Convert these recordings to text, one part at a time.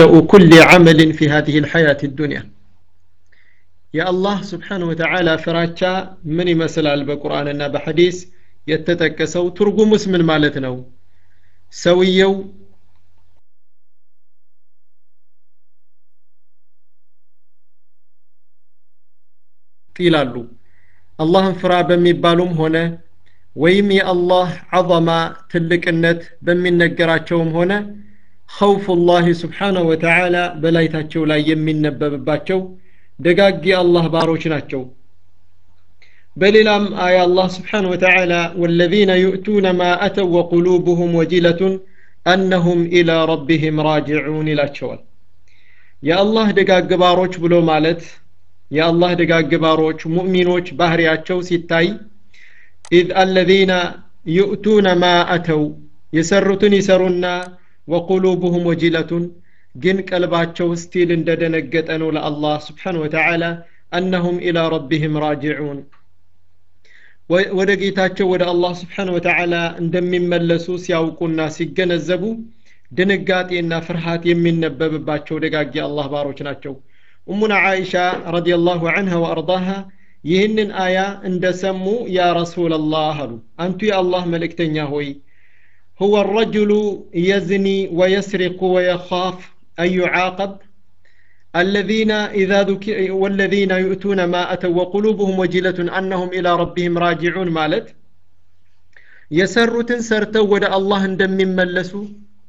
كل عمل في هذه الحياة الدنيا يا الله سبحانه وتعالى فراتشا من يمثل بقرآن بحديث يتتكسو ترجمس من مالتنا سويو ይላሉ አላህን ፍራ በሚባሉም ሆነ ወይም የአላህ ዐظማ ትልቅነት በሚነገራቸውም ሆነ ኸውፉላህ ስብሓነሁ ወተዓላ በላይታቸው ላይ የሚነበብባቸው ደጋግ የአላህ ባሮች ናቸው በሌላም አያ አላህ ስብሓን ወተዓላ ወለዚነ ዩእቱነ ማ አተው ወቁሉብሁም ወጂለቱን አነሁም ኢላ ረቢህም ራጅዑን ይላቸዋል የአላህ ደጋግ ባሮች ብሎ ማለት የአላህ ደጋግ ባሮች ሙእሚኖች ባህሪያቸው ሲታይ ኢዝ አለዚነ ዩእቱነ ማ አተው የሰሩትን ይሰሩና ወቁሉብሁም ወጂለቱን ግን ቀልባቸው ስቲል እንደደነገጠ ነው ለአላህ ስብሓን ወተዓላ አነሁም ኢላ ረቢህም ራጅዑን ወደ ጌታቸው ወደ አላህ ስብሓን ወተዓላ እንደሚመለሱ ሲያውቁና ሲገነዘቡ ድንጋጤና ፍርሃት የሚነበብባቸው ደጋግ አላህ ባሮች ናቸው እሙና አይሻ ረዲየላሁ ዐንሃ ወአርዳሃ ይህንን አያ እንደሰሙ ያ ረሱላላህ አሉ አንቱ የአላህ መልእክተኛ ሆይ هو الرجل يزني ويسرق ويخاف أن يعاقب الذين إذا ذكر والذين يؤتون ما أتوا وقلوبهم وجلة أنهم إلى ربهم راجعون مالت يسرتن سرتو ود الله اندم ملسو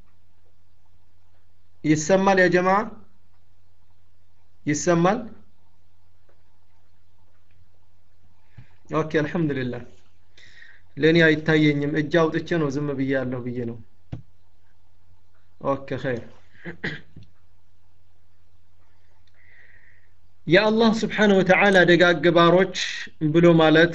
يسمال يا جماعة يسمال أوكي الحمد لله ለእኔ አይታየኝም እጅ አውጥቼ ነው ዝም ብዬ ያለሁ ብዬ ነው ኦኬ ኸይር የአላህ ስብሓን ወተዓላ ደጋግ ባሮች ብሎ ማለት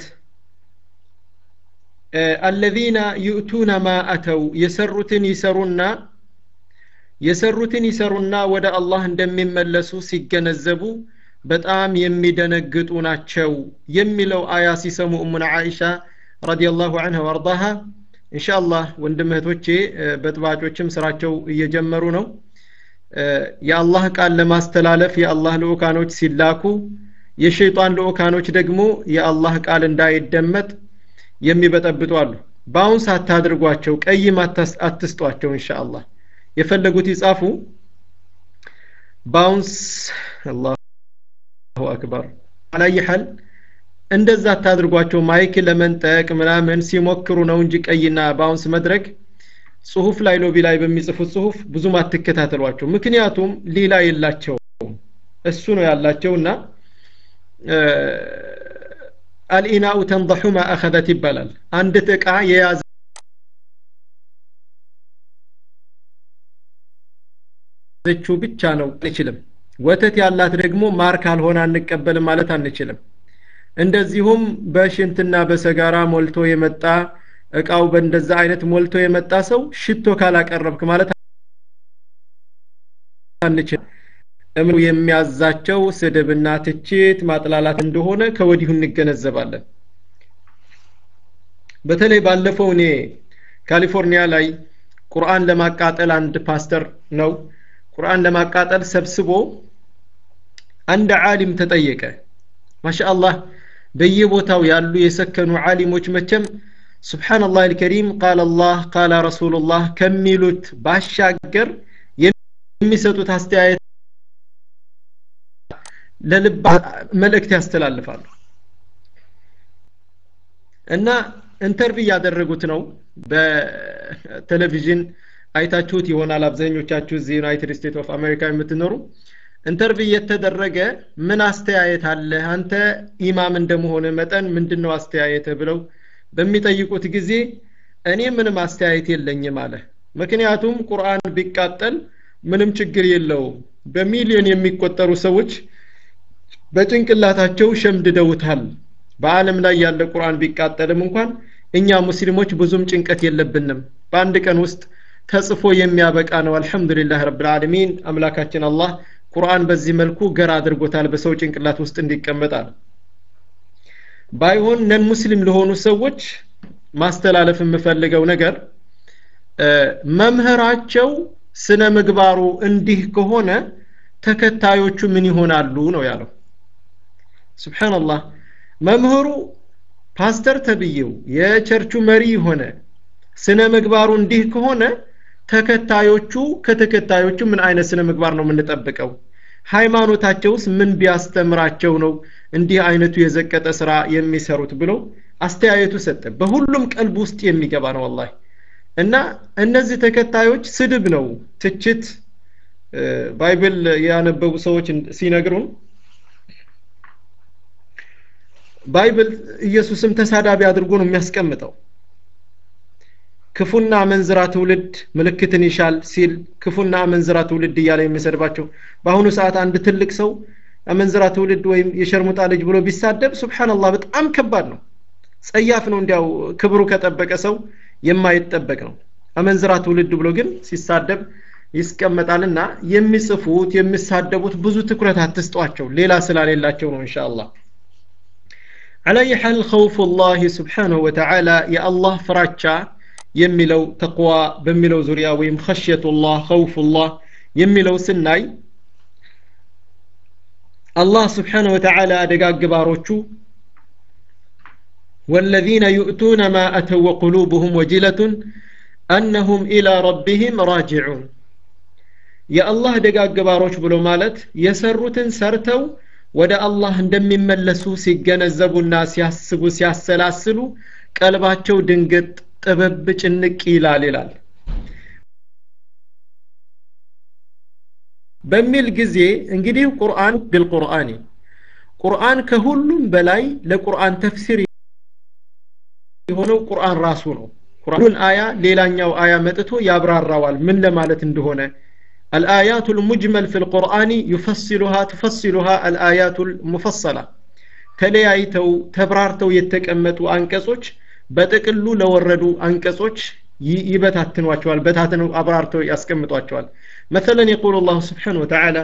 አለዚነ ዩእቱነ ማ አተው የሰሩትን ይሰሩና የሰሩትን ይሰሩና ወደ አላህ እንደሚመለሱ ሲገነዘቡ በጣም የሚደነግጡ ናቸው የሚለው አያ ሲሰሙ እሙና አይሻ ረዲየላሁ ዐንሃ ወአርዳሃ ኢንሻአላህ ወንድም እህቶቼ በጥባጮችም ስራቸው እየጀመሩ ነው የአላህ ቃል ለማስተላለፍ የአላህ ልኡካኖች ሲላኩ የሸይጣን ልኡካኖች ደግሞ የአላህ ቃል እንዳይደመጥ የሚበጠብጡ አሉ በአሁን ሳታድርጓቸው ቀይም አትስጧቸው ኢንሻአላህ የፈለጉት ይጻፉ ባውንስ አላሁ አክበር አላይ ሐል እንደዛ አታድርጓቸው ማይክ ለመንጠቅ ምናምን ሲሞክሩ ነው እንጂ ቀይና ባውንስ መድረግ ጽሁፍ ላይ ሎቢ ላይ በሚጽፉት ጽሁፍ ብዙም አትከታተሏቸው ምክንያቱም ሌላ የላቸውም እሱ ነው ያላቸውና አልኢናኡ ተንضሑ ማ አኸዘት ይባላል አንዲት እቃ የያዘ ያዘችው ብቻ ነው አንችልም ወተት ያላት ደግሞ ማር ካልሆነ አንቀበልም ማለት አንችልም እንደዚሁም በሽንትና በሰጋራ ሞልቶ የመጣ እቃው በእንደዛ አይነት ሞልቶ የመጣ ሰው ሽቶ ካላቀረብክ ማለት አንችል እምኑ የሚያዛቸው ስድብና ትችት ማጥላላት እንደሆነ ከወዲሁ እንገነዘባለን በተለይ ባለፈው እኔ ካሊፎርኒያ ላይ ቁርአን ለማቃጠል አንድ ፓስተር ነው ቁርአን ለማቃጠል ሰብስቦ አንድ ዓሊም ተጠየቀ ማሻአላህ በየቦታው ያሉ የሰከኑ ዓሊሞች መቸም ስብሓንላህ አልከሪም ቃል አላህ ቃለ ረሱሉላህ ከሚሉት ባሻገር የሚሰጡት አስተያየት ለልብ መልእክት ያስተላልፋሉ እና ኢንተርቪው ያደረጉት ነው በቴሌቪዥን አይታችሁት ይሆናል አብዛኞቻችሁ እዚህ ዩናይትድ ስቴትስ ኦፍ አሜሪካ የምትኖሩ ኢንተርቪው የተደረገ ምን አስተያየት አለ አንተ ኢማም እንደመሆነ መጠን ምንድነው አስተያየት ብለው በሚጠይቁት ጊዜ እኔ ምንም አስተያየት የለኝም አለ ምክንያቱም ቁርአን ቢቃጠል ምንም ችግር የለውም በሚሊዮን የሚቆጠሩ ሰዎች በጭንቅላታቸው ሸምድደውታል በአለም ላይ ያለ ቁርአን ቢቃጠልም እንኳን እኛ ሙስሊሞች ብዙም ጭንቀት የለብንም በአንድ ቀን ውስጥ ተጽፎ የሚያበቃ ነው አልহামዱሊላህ ረብል ዓለሚን አምላካችን አላህ ቁርአን በዚህ መልኩ ገር አድርጎታል በሰው ጭንቅላት ውስጥ እንዲቀመጣል ባይሆን ነን ሙስሊም ለሆኑ ሰዎች ማስተላለፍ የምፈልገው ነገር መምህራቸው ስነ ምግባሩ እንዲህ ከሆነ ተከታዮቹ ምን ይሆናሉ ነው ያለው ስብሓንላህ መምህሩ ፓስተር ተብዬው የቸርቹ መሪ የሆነ ስነ ምግባሩ እንዲህ ከሆነ ተከታዮቹ ከተከታዮቹ ምን አይነት ስነ ምግባር ነው የምንጠብቀው ሃይማኖታቸውስ ምን ቢያስተምራቸው ነው እንዲህ አይነቱ የዘቀጠ ስራ የሚሰሩት ብሎ አስተያየቱ ሰጠ በሁሉም ቀልብ ውስጥ የሚገባ ነው ወላሂ እና እነዚህ ተከታዮች ስድብ ነው ትችት ባይብል ያነበቡ ሰዎች ሲነግሩን ባይብል ኢየሱስም ተሳዳቢ አድርጎ ነው የሚያስቀምጠው ክፉና አመንዝራ ትውልድ ምልክትን ይሻል ሲል ክፉና አመንዝራ ትውልድ እያለ የሚሰድባቸው በአሁኑ ሰዓት አንድ ትልቅ ሰው አመንዝራ ትውልድ ወይም የሸርሙጣ ልጅ ብሎ ቢሳደብ ሱብሓንላህ በጣም ከባድ ነው ጸያፍ ነው እንዲያው ክብሩ ከጠበቀ ሰው የማይጠበቅ ነው አመንዝራ ትውልድ ብሎ ግን ሲሳደብ ይስቀመጣልና የሚጽፉት የሚሳደቡት ብዙ ትኩረት አትስጧቸው ሌላ ስላሌላቸው ነው ኢንሻአላህ على أي حال خوف الله سبحانه وتعالى يا الله فراتشا የሚለው ተቅዋ በሚለው ዙሪያ ወይም ኸሽየቱላህ ኸውፉላህ የሚለው ስናይ አላህ ስብሓነ ወተዓላ ደጋግ ባሮቹ والذين يؤتون ما أتوا وقلوبهم وجلة أنهم إلى ربهم راجعون يا الله دقاق باروش بلو مالت يسرتن سرتو ወደ አላህ እንደሚመለሱ ሲገነዘቡና ሲያስቡ ሲያሰላስሉ ቀልባቸው ድንግጥ ጥበብ ጭንቅ ይላል ይላል በሚል ጊዜ እንግዲህ ቁርአን ቢልቁርአኒ ቁርአን ከሁሉም በላይ ለቁርአን ተፍሲር የሆነው ቁርአን ራሱ ነው ቁርአኑን አያ ሌላኛው አያ መጥቶ ያብራራዋል ምን ለማለት እንደሆነ الآيات المجمل في القرآن يفصلها تفصلها الآيات المفصلة ተለያይተው ተብራርተው የተቀመጡ አንቀጾች በጥቅሉ ለወረዱ አንቀጾች ይበታትኗቸዋል በታትነው አብራርተው ያስቀምጧቸዋል مثلا يقول الله سبحانه وتعالى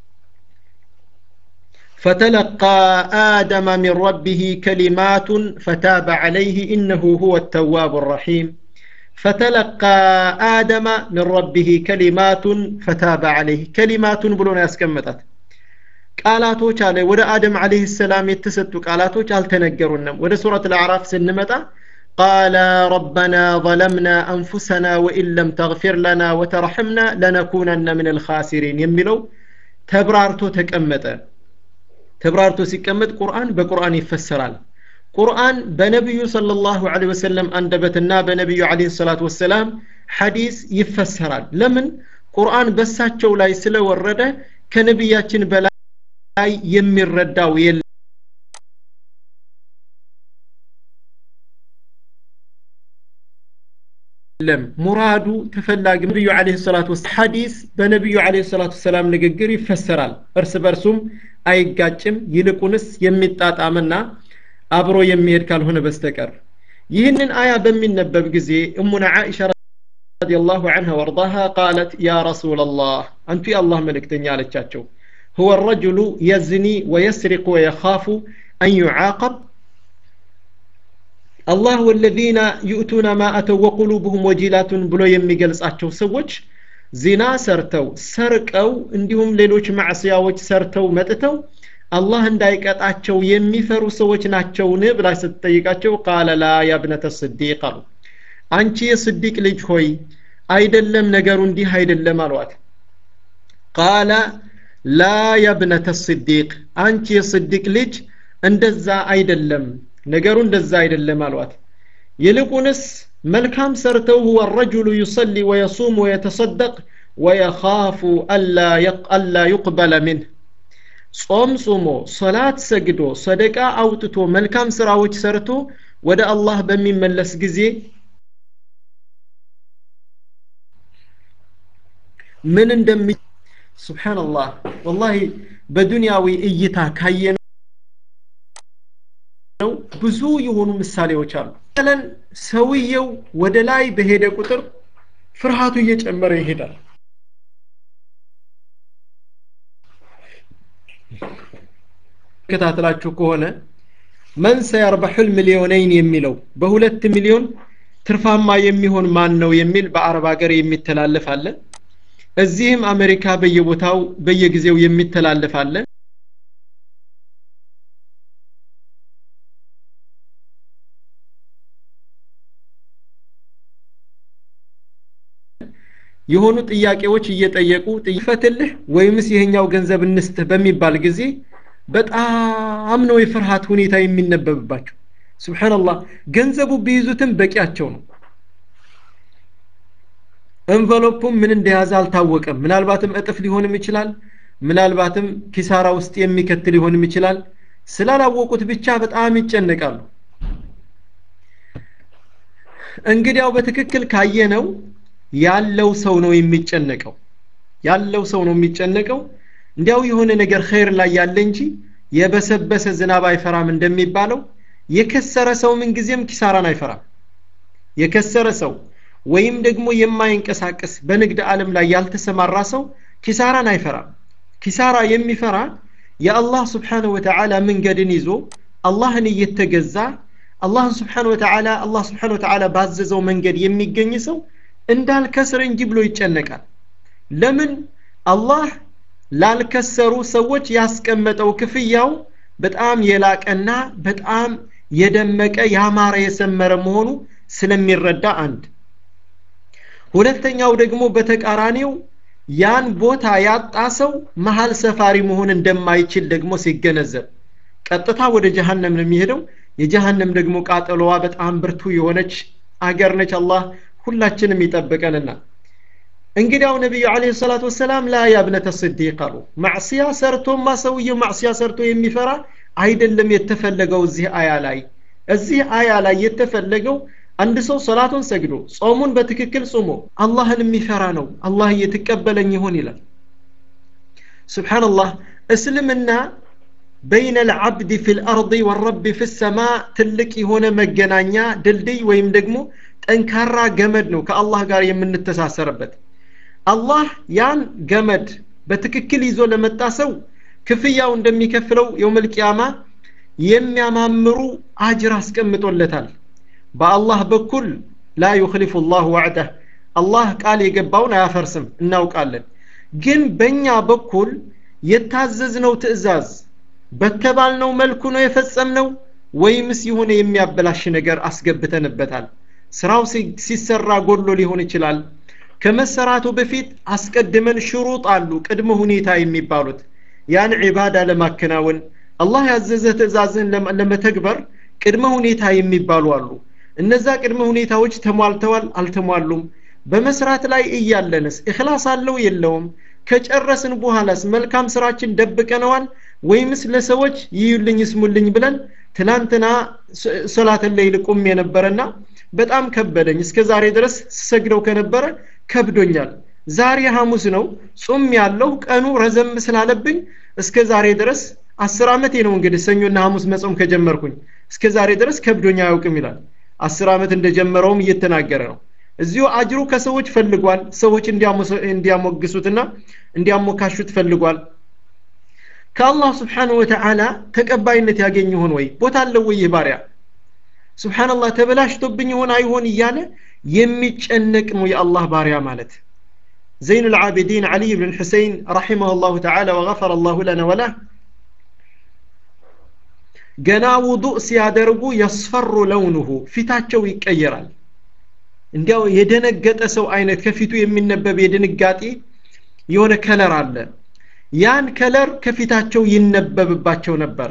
فتلقى آدم من ربه كلمات فتاب عليه إنه هو التواب الرحيم فتلقى آدم من ربه كلمات فتاب عليه كلمات بلون يسكمتت ቃላቶች አለ ወደ አደም አለህ ሰላም የተሰጡ ቃላቶች አልተነገሩንም ወደ ሱረት አልአዕራፍ ስንመጣ قال ربنا ظلمنا أنفسنا وإن لم تغفر لنا وترحمنا لنكونن من الخاسرين يميلو تبرارتو تكمت تبرارتو سيكمت قرآن بقرآن يفسرال ቁርአን በነቢዩ ሰለላሁ ዐለይሂ ወሰለም አንደበትና በነቢዩ ዐለይሂ ሰላቱ ወሰላም ሐዲስ ይፈሰራል ለምን ቁርአን በሳቸው ላይ ስለወረደ ከነቢያችን በላይ የሚረዳው የለም የለም ሙራዱ ተፈላጊ ነቢዩ ዐለይሂ ሰላቱ ወሰላም ሐዲስ በነቢዩ ዐለይሂ ሰላቱ ወሰላም ንግግር ይፈሰራል እርስ በርሱም አይጋጭም ይልቁንስ የሚጣጣምና አብሮ የሚሄድ ካልሆነ በስተቀር ይህንን አያ በሚነበብ ጊዜ እሙና ዓኢሻ ረዲየላሁ ዐንሃ ወርዳሃ ቃለት ያ ረሱላላህ አንቱ የአላህ መልእክተኛ አለቻቸው هو الرجل يزني ويسرق ويخاف أن يعاقب الله والذين يؤتون ما أتوا وقلوبهم وجلات بلو يميقلس أتشو سوش ዚና ሰርተው ሰርቀው እንዲሁም ሌሎች ማዕስያዎች ሰርተው መጥተው አላህ እንዳይቀጣቸው የሚፈሩ ሰዎች ናቸውን ብላ ስትጠይቃቸው ቃለ ላ ያብነተ ስዲቅ አሉ አንቺ የስዲቅ ልጅ ሆይ አይደለም ነገሩ እንዲህ አይደለም አሏት ቃለ ላ ያብነተ ስዲቅ አንቺ የስዲቅ ልጅ እንደዛ አይደለም ነገሩ እንደዛ አይደለም አሏት ይልቁንስ መልካም ሰርተው ሁወ ረጁሉ ዩሰሊ ወየሱም ወየተሰደቅ ወየኻፉ አላ ዩቅበለ ምንህ ጾም ጾሞ ሶላት ሰግዶ ሰደቃ አውጥቶ መልካም ስራዎች ሰርቶ ወደ አላህ በሚመለስ ጊዜ ምን እንደሚ ሱብሓንላህ ወላሂ በዱንያዊ እይታ ካየነው ብዙ የሆኑ ምሳሌዎች አሉ ለን ሰውየው ወደ ላይ በሄደ ቁጥር ፍርሃቱ እየጨመረ ይሄዳል ከታተላችሁ ከሆነ መን ሰየርበሑል ሚሊዮነይን የሚለው በሁለት ሚሊዮን ትርፋማ የሚሆን ማን ነው የሚል በአረብ ሀገር የሚተላለፍ አለ እዚህም አሜሪካ በየቦታው በየጊዜው የሚተላለፍ አለ የሆኑ ጥያቄዎች እየጠየቁ ጥይፈትልህ ወይምስ ይሄኛው ገንዘብ እንስትህ በሚባል ጊዜ በጣም ነው የፍርሃት ሁኔታ የሚነበብባቸው ስብሓንላህ ገንዘቡ ቢይዙትም በቂያቸው ነው እንቨሎፑም ምን እንደያዘ አልታወቀም ምናልባትም እጥፍ ሊሆንም ይችላል ምናልባትም ኪሳራ ውስጥ የሚከት ሊሆንም ይችላል ስላላወቁት ብቻ በጣም ይጨነቃሉ እንግዲያው በትክክል ካየነው ያለው ሰው ነው የሚጨነቀው ያለው ሰው ነው የሚጨነቀው እንዲያው የሆነ ነገር ኸይር ላይ ያለ እንጂ የበሰበሰ ዝናብ አይፈራም እንደሚባለው የከሰረ ሰው ምንጊዜም ኪሳራን አይፈራም የከሰረ ሰው ወይም ደግሞ የማይንቀሳቀስ በንግድ ዓለም ላይ ያልተሰማራ ሰው ኪሳራን አይፈራም ኪሳራ የሚፈራ የአላህ ስብሓንሁ ወተዓላ መንገድን ይዞ አላህን እየተገዛ አላህን ስብሓን ወተዓላ አላህ ስብሓን ወተዓላ ባዘዘው መንገድ የሚገኝ ሰው እንዳልከስር እንጂ ብሎ ይጨነቃል ለምን አላህ ላልከሰሩ ሰዎች ያስቀመጠው ክፍያው በጣም የላቀና በጣም የደመቀ ያማረ የሰመረ መሆኑ ስለሚረዳ አንድ ሁለተኛው ደግሞ በተቃራኒው ያን ቦታ ያጣ ሰው መሀል ሰፋሪ መሆን እንደማይችል ደግሞ ሲገነዘብ ቀጥታ ወደ ጀሃነም ነው የሚሄደው የጀሃነም ደግሞ ቃጠሎዋ በጣም ብርቱ የሆነች አገር ነች አላህ ሁላችንም ይጠብቀንና እንግዲያው ነቢዩ አለህ ሰላት ወሰላም ላ ያብነተ ስዲቅ አሉ ማዕስያ ሰርቶማ ሰውየው ማዕስያ ሰርቶ የሚፈራ አይደለም የተፈለገው እዚህ አያ ላይ እዚህ አያ ላይ የተፈለገው አንድ ሰው ሰላቱን ሰግዶ ጾሙን በትክክል ጾሞ አላህን የሚፈራ ነው አላህ እየተቀበለኝ ይሆን ይላል ስብሓንላህ እስልምና በይነ ልዓብድ ፊ ልአርض ወረቢ ፊ ሰማ ትልቅ የሆነ መገናኛ ድልድይ ወይም ደግሞ ጠንካራ ገመድ ነው ከአላህ ጋር የምንተሳሰርበት አላህ ያን ገመድ በትክክል ይዞ ለመጣ ሰው ክፍያው እንደሚከፍለው የውመልቅያማ የሚያማምሩ አጅር አስቀምጦለታል በአላህ በኩል ላ ዩክሊፉ ላሁ ዋዕደህ አላህ ቃል የገባውን አያፈርስም እናውቃለን ግን በእኛ በኩል የታዘዝነው ትእዛዝ በተባልነው መልኩ ነው የፈጸምነው ወይምስ የሆነ የሚያበላሽ ነገር አስገብተንበታል ስራው ሲሰራ ጎድሎ ሊሆን ይችላል ከመሰራቱ በፊት አስቀድመን ሽሩጥ አሉ ቅድመ ሁኔታ የሚባሉት ያን ዒባዳ ለማከናወን አላህ ያዘዘ ትእዛዝን ለመተግበር ቅድመ ሁኔታ የሚባሉ አሉ እነዛ ቅድመ ሁኔታዎች ተሟልተዋል አልተሟሉም በመስራት ላይ እያለንስ እክላስ አለው የለውም ከጨረስን በኋላስ መልካም ስራችን ደብቀነዋል ወይምስ ለሰዎች ይዩልኝ ስሙልኝ ብለን ትላንትና ሶላትን ለይል ቁም የነበረና በጣም ከበደኝ እስከ ዛሬ ድረስ ስሰግደው ከነበረ ከብዶኛል ዛሬ ሐሙስ ነው ጾም ያለው ቀኑ ረዘም ስላለብኝ እስከ ዛሬ ድረስ አስር ዓመቴ ነው እንግዲህ ሰኞና ሐሙስ መጾም ከጀመርኩኝ እስከ ዛሬ ድረስ ከብዶኛ አያውቅም ይላል አስር ዓመት እንደጀመረውም እየተናገረ ነው እዚሁ አጅሩ ከሰዎች ፈልጓል ሰዎች እንዲያሞግሱትና እንዲያሞካሹት ፈልጓል ከአላህ ስብሓን ወተዓላ ተቀባይነት ያገኝ ይሆን ወይ ቦታ አለው ወይ ይህ ባሪያ ስብሓንላህ ተበላሽቶብኝ ይሆን አይሆን እያለ የሚጨነቅ ነው የአላህ ባሪያ ማለት ዘይኑ ልዓቢዲን ዓሊይ ብን ሁሰይን ረሒመሁ ላሁ ተዓላ ወገፈረ ላሁ ለና ወላ ገና ውዱእ ሲያደርጉ የስፈሩ ለውንሁ ፊታቸው ይቀየራል እንዲያው የደነገጠ ሰው አይነት ከፊቱ የሚነበብ የድንጋጤ የሆነ ከለር አለ ያን ከለር ከፊታቸው ይነበብባቸው ነበረ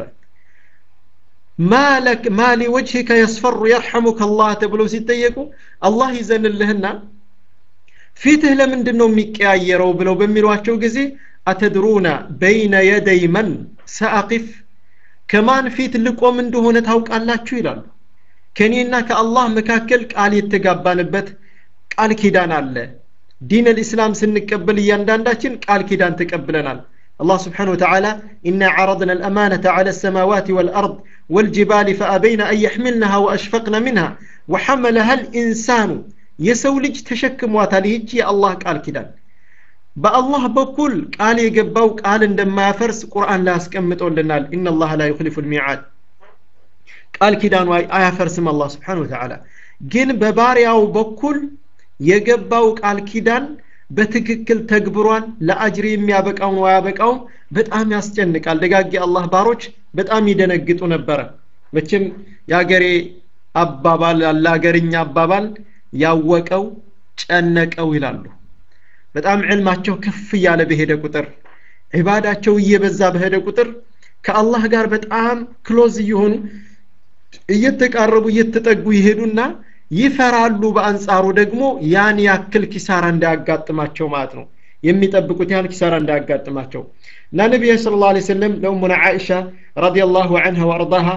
ማለክ ማሊ ወጅህከ የስፈሩ የርሐሙከ አላህ ተብለው ሲጠየቁ አላህ ይዘንልህና ፊትህ ለምንድን ነው የሚቀያየረው ብለው በሚሏቸው ጊዜ አተድሩና በይነ የደይ መን ሰአቂፍ ከማን ፊት ልቆም እንደሆነ ታውቃላችሁ ይላሉ ከእኔና ከአላህ መካከል ቃል የተጋባንበት ቃል ኪዳን አለ ዲን ልእስላም ስንቀበል እያንዳንዳችን ቃል ኪዳን ተቀብለናል الله سبحانه وتعالى إنا عرضنا الأمانة على السماوات والأرض والجبال فأبين أن يحملنها وأشفقن منها وحملها الإنسان يسولج تشكم واتاليج يا الله قال كده በአላህ በኩል ቃል የገባው ቃል እንደማያፈርስ ቁርአን ላይ አስቀምጦልናል ኢነ ላህ ላ ዩክሊፉ ልሚዓድ ቃል ኪዳኑ አያፈርስም አላህ ስብሓን ወተዓላ ግን በባሪያው በኩል የገባው ቃል ኪዳን በትክክል ተግብሯን ለአጅር የሚያበቃውን አያበቃውም በጣም ያስጨንቃል ደጋጊ አላህ ባሮች በጣም ይደነግጡ ነበረ መቼም የአገሬ አባባል ለአገርኛ አባባል ያወቀው ጨነቀው ይላሉ በጣም ዕልማቸው ከፍ እያለ በሄደ ቁጥር ዒባዳቸው እየበዛ በሄደ ቁጥር ከአላህ ጋር በጣም ክሎዝ እየሆኑ እየተቃረቡ እየተጠጉ ይሄዱና ይፈራሉ በአንጻሩ ደግሞ ያን ያክል ኪሳራ እንዳያጋጥማቸው ማለት ነው የሚጠብቁት ያህል ኪሳራ እንዳያጋጥማቸው እና ነቢይ ስለ ላ ሰለም ለኡሙና ዓኢሻ ረዲየላሁ አንሃ ወአርዳሃ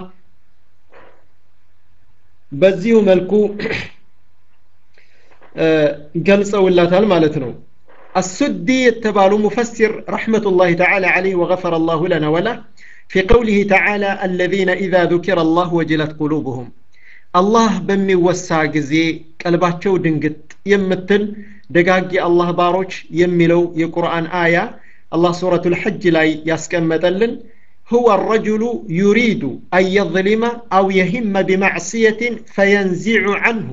በዚሁ መልኩ ገልጸውላታል ማለት ነው السدي يتبالو مفسر رحمة الله تعالى عليه وغفر الله لنا وله في قوله تعالى الذين إذا ذكر الله وجلت قلوبهم الله بمي وسع جزي قلباتشو دنقت يمتل دقاقي الله باروش يملو يقرآن آية الله سورة الحج لا يسكمتلن هو الرجل يريد أن يظلم أو يهم بمعصية فينزع عنه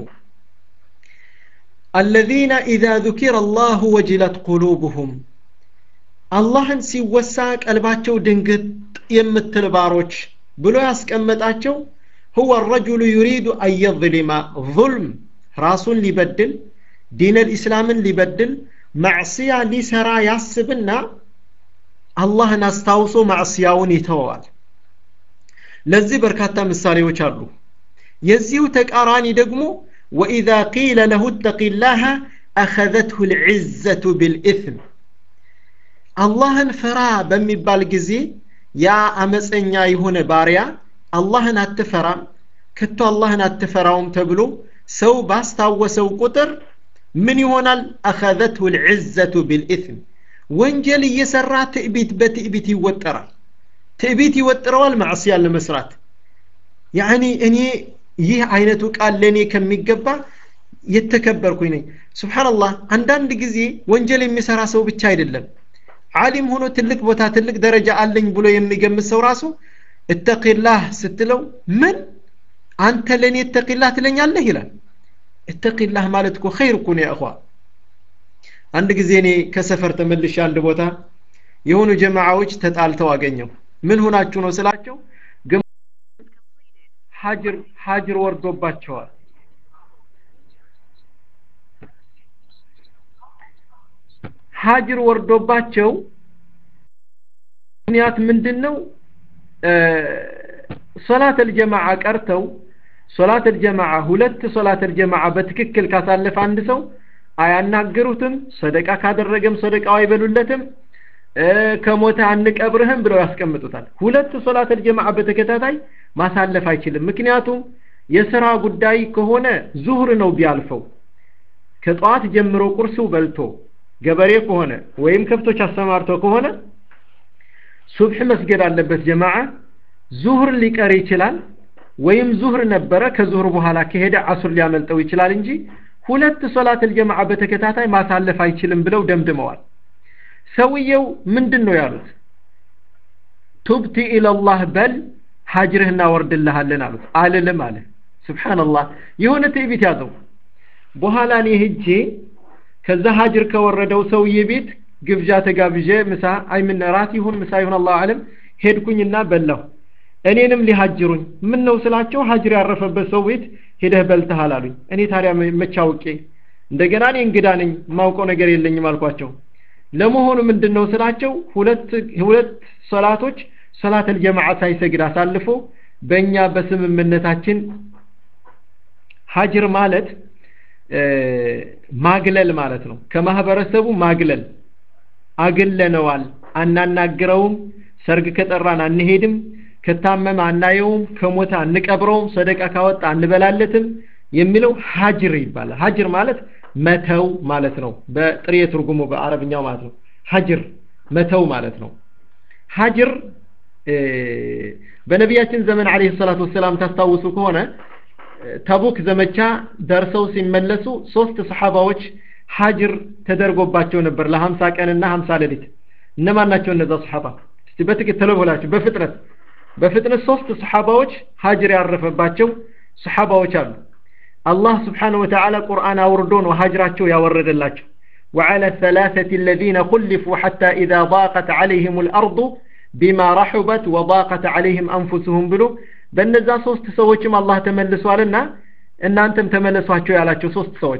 الذين إذا ذكر الله وجلت قلوبهم አላህን ሲወሳ ቀልባቸው ድንግጥ የምትል ባሮች ብሎ ያስቀመጣቸው هو الرجل يريد أن يظلم ظلم ራሱን ሊበድል ዲን ልእስላምን ሊበድል ማዕስያ ሊሰራ ያስብና አላህን አስታውሶ ማዕስያውን ይተወዋል ለዚህ በርካታ ምሳሌዎች አሉ የዚሁ ተቃራኒ ደግሞ وإذا قيل له اتق الله أخذته العزة بالإثم አላህን ፍራ በሚባል ጊዜ ያ አመፀኛ የሆነ ባሪያ አላህን አትፈራም ከቶ አላህን አትፈራውም ተብሎ ሰው ባስታወሰው ቁጥር ምን ይሆናል አኸዘትሁ ልዕዘቱ ቢልኢትም ወንጀል እየሰራ ትዕቢት በትዕቢት ይወጠራል ትዕቢት ይወጥረዋል ማዕስያን ለመስራት ያኒ እኔ ይህ አይነቱ ቃል ለእኔ ከሚገባ የተከበርኩኝ ነኝ ስብሓንላህ አንዳንድ ጊዜ ወንጀል የሚሰራ ሰው ብቻ አይደለም ዓሊም ሆኖ ትልቅ ቦታ ትልቅ ደረጃ አለኝ ብሎ የሚገምት ሰው ራሱ እተቂላህ ስትለው ምን አንተ ለእኔ እተቂላህ ትለኛለህ ይላል እተቂላህ ማለት እኮ ኸይር እኮ ነው ያእኹዋ አንድ ጊዜ እኔ ከሰፈር ተመልሼ አንድ ቦታ የሆኑ ጀማዓዎች ተጣልተው አገኘው ምን ሆናችሁ ነው ስላቸው ሀጅር ሀጅር ወርዶባቸዋል ሀጅር ወርዶባቸው ምክንያት ምንድን ነው ሶላት አልጀማዓ ቀርተው ሶላት አልጀማዓ ሁለት ሶላት አልጀማዓ በትክክል ካሳለፈ አንድ ሰው አያናግሩትም ሰደቃ ካደረገም ሰደቃው አይበሉለትም ከሞተ አንቀብርህም ብለው ያስቀምጡታል ሁለት ሶላት አልጀማዓ በተከታታይ ማሳለፍ አይችልም ምክንያቱም የስራ ጉዳይ ከሆነ ዙህር ነው ቢያልፈው ከጠዋት ጀምሮ ቁርሱ በልቶ ገበሬ ከሆነ ወይም ከብቶች አሰማርቶ ከሆነ ሱብሕ መስገድ አለበት ጀማዓ ዙህር ሊቀር ይችላል ወይም ዙህር ነበረ ከዙህር በኋላ ከሄደ አሱር ሊያመልጠው ይችላል እንጂ ሁለት ሶላት አልጀማዓ በተከታታይ ማሳለፍ አይችልም ብለው ደምድመዋል ሰውየው ምንድን ነው ያሉት ቱብቲ ኢለላህ በል ሀጅርህ እናወርድልሃለን አሉት አልልም አለ ስብሓንላህ የሆነ ትዕቢት ያዘው በኋላ እኔ ሄጄ ከዛ ሀጅር ከወረደው ሰውዬ ቤት ግብዣ ተጋብዤ ምሳ አይምን ራት ይሁን ምሳ ይሁን አላሁ አለም ሄድኩኝና በላሁ እኔንም ሊሀጅሩኝ ምን ነው ስላቸው ሀጅር ያረፈበት ሰው ቤት ሄደህ በልተሃል አሉኝ እኔ ታዲያ መቻውቄ እንደገና እኔ እንግዳ ነኝ ማውቀው ነገር የለኝም አልኳቸው ለመሆኑ ምንድን ነው ስላቸው ሁለት ሁለት ሰላቶች ሰላት አልጀማዓ ሳይሰግድ አሳልፎ በእኛ በስምምነታችን ሀጅር ማለት ማግለል ማለት ነው ከማህበረሰቡ ማግለል አግለነዋል አናናግረውም ሰርግ ከጠራን አንሄድም ከታመመ አናየውም ከሞተ አንቀብረውም ሰደቃ ካወጣ አንበላለትም የሚለው ሀጅር ይባላል ሀጅር ማለት መተው ማለት ነው በጥሬ ትርጉሙ በአረብኛው ማለት ነው ሀጅር መተው ማለት ነው ሀጅር በነቢያችን ዘመን አለይሂ ሰላቱ ወሰላም ታስታውሱ ከሆነ ተቡክ ዘመቻ ደርሰው ሲመለሱ ሶስት ሰሓባዎች ሀጅር ተደርጎባቸው ነበር ለሀምሳ ቀንና ሀምሳ ሌሊት እነማን ናቸው እነዛ ሰሓባ እስቲ በትክክል ተለብላችሁ በፍጥነት በፍጥነት ሶስት ሰሓባዎች ሀጅር ያረፈባቸው ሰሓባዎች አሉ አላህ ስብሓንሁ ወተዓላ ቁርአን አውርዶ ነው ሀጅራቸው ያወረደላቸው وعلى الثلاثة الذين خلفوا حتى إذا ضاقت عليهم الأرض بما رحبت وضاقت عليهم أنفسهم بلو በእነዛ ሶስት ሰዎችም አላህ ተመልሷልና እናንተም ተመለሷቸው ያላቸው ሶስት ሰዎች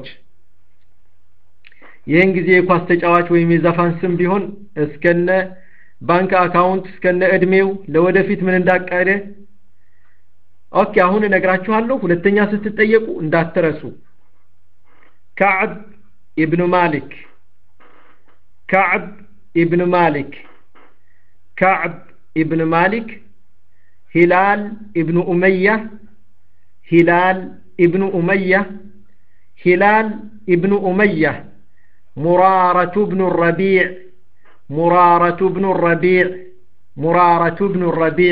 ይህን ጊዜ የኳስ ተጫዋች ወይም የዘፋን ስም ቢሆን እስከነ ባንክ አካውንት እስከነ እድሜው ለወደፊት ምን እንዳቀደ ኦኬ አሁን እነግራችኋለሁ ሁለተኛ ስትጠየቁ እንዳትረሱ ከዕብ ኢብኑ ማሊክ ከዕብ ኢብኑ ማሊክ ከዕብ ኢብኑ ማሊክ ሂላል ኢብኑ ኡመያ ሂላል ኢብኑ ኡመያ ሂላል ኢብኑ ኡመያ ሙራረቱ ብኑ ረቢዕ ሙራረቱ ብኑ ረቢዕ ሙራረቱ ብኑ ረቢዕ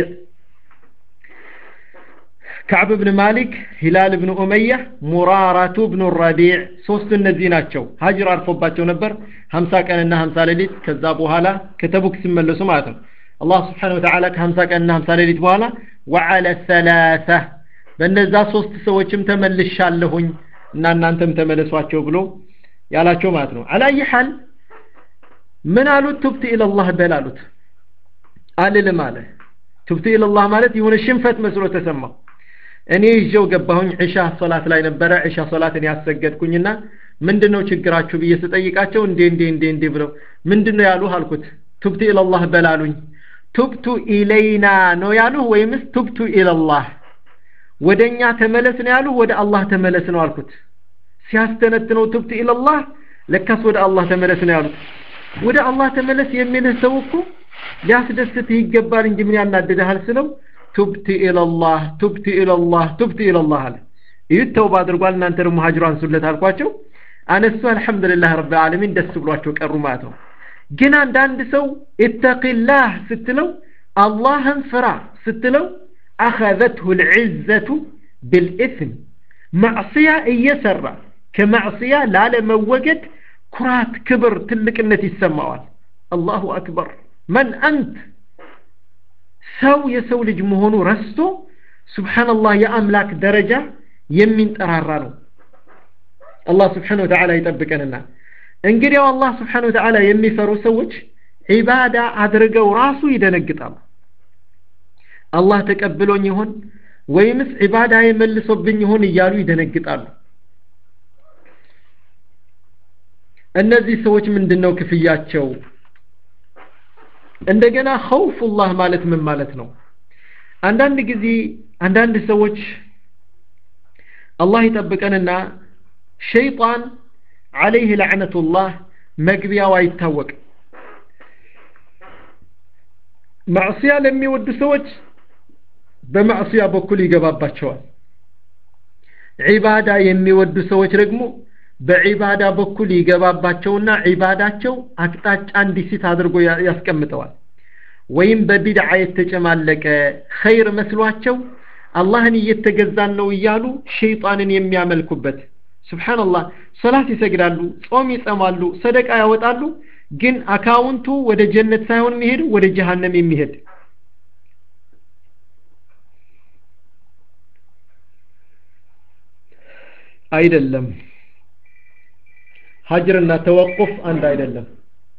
ከዕብ ብን ማሊክ ሂላል ብን ኡመያ ሙራራቱ ብኑ ረቢዕ ሶስቱ እነዚህ ናቸው ሀጅር አርፎባቸው ነበር ሀምሳ ቀንና ሀምሳ ሌሊት ከዛ በኋላ ከተቡክ ሲመለሱ ማለት ነው አላህ ስብሓን ወተዓላ ከሀምሳ ቀንና ሀምሳ ሌሊት በኋላ ወዓለ ሰላሳ በእነዛ ሶስት ሰዎችም ተመልሻለሁኝ እና እናንተም ተመለሷቸው ብሎ ያላቸው ማለት ነው አላየ ሐል ምን አሉት ቱብት ኢለላህ በል አሉት አልልም አለ ቱብት ኢለላህ ማለት የሆነ ሽንፈት መስሎ ተሰማው እኔ ይዤው ገባሁኝ ዒሻ ሶላት ላይ ነበረ ዒሻ ሶላትን ያሰገድኩኝና ምንድነው ችግራችሁ ብዬ ስጠይቃቸው እንዴ እንዴ እንዴ እንዴ ብለው ምንድነው ያሉህ አልኩት ቱብቱ ኢለላህ በላሉኝ ቱብቱ ኢለይና ነው ያሉህ ወይምስ ቱብቱ ኢለላህ ወደኛ ተመለስ ነው ያሉህ ወደ አላህ ተመለስ ነው አልኩት ሲያስተነትነው ቱብቱ ኢለላህ ለካስ ወደ አላህ ተመለስ ነው ያሉት ወደ አላህ ተመለስ የሚልህ ሰው እኮ ሊያስደስትህ ይገባል እንጂ ምን ያናድድሃል ስለው ቱብት ኢለላህ ቱብት ኢለላህ ቱብት ኢለላህ አለ ይህ ተውባ አድርጓል እናንተ ደግሞ ሀጅሩ አንሱለት አልኳቸው አነሱ አልሐምዱሊላህ ረብ ዓለሚን ደስ ብሏቸው ቀሩ ማለት ነው ግን አንዳንድ ሰው ኢተቂላህ ስትለው አላህን ፍራ ስትለው አኸዘትሁ ልዕዘቱ ብልኢስም ማዕስያ እየሰራ ከማዕስያ ላለመወገድ ኩራት ክብር ትልቅነት ይሰማዋል አላሁ አክበር መን አንት ሰው የሰው ልጅ መሆኑ ረስቶ ስብሓንላህ የአምላክ ደረጃ የሚንጠራራ ነው አላህ ስብሓን ወተዓላ ይጠብቀንና እንግዲያው አላህ ስብሓን ወተዓላ የሚፈሩ ሰዎች ዒባዳ አድርገው ራሱ ይደነግጣሉ አላህ ተቀብሎኝ ይሆን ወይምስ ዒባዳ የመልሶብኝ ይሆን እያሉ ይደነግጣሉ እነዚህ ሰዎች ምንድን ነው ክፍያቸው እንደገና ኸውፉላህ ማለት ምን ማለት ነው አንዳንድ ጊዜ አንዳንድ ሰዎች አላህ ይጠብቀንና ሸይጣን አለይህ ለዕነቱላህ መግቢያው አይታወቅም ማዕስያ ለሚወዱ ሰዎች በማዕስያ በኩል ይገባባቸዋል ዒባዳ የሚወዱ ሰዎች ደግሞ በዒባዳ በኩል ይገባባቸውና ዒባዳቸው አቅጣጫ እንዲስት አድርጎ ያስቀምጠዋል ወይም በቢድዓ የተጨማለቀ ኸይር መስሏቸው አላህን እየተገዛን ነው እያሉ ሸይጣንን የሚያመልኩበት ስብሓንላህ ሰላት ይሰግዳሉ ጾም ይጸማሉ ሰደቃ ያወጣሉ ግን አካውንቱ ወደ ጀነት ሳይሆን የሚሄድ ወደ ጀሃነም የሚሄድ አይደለም ሀጅርና ተወቁፍ አንድ አይደለም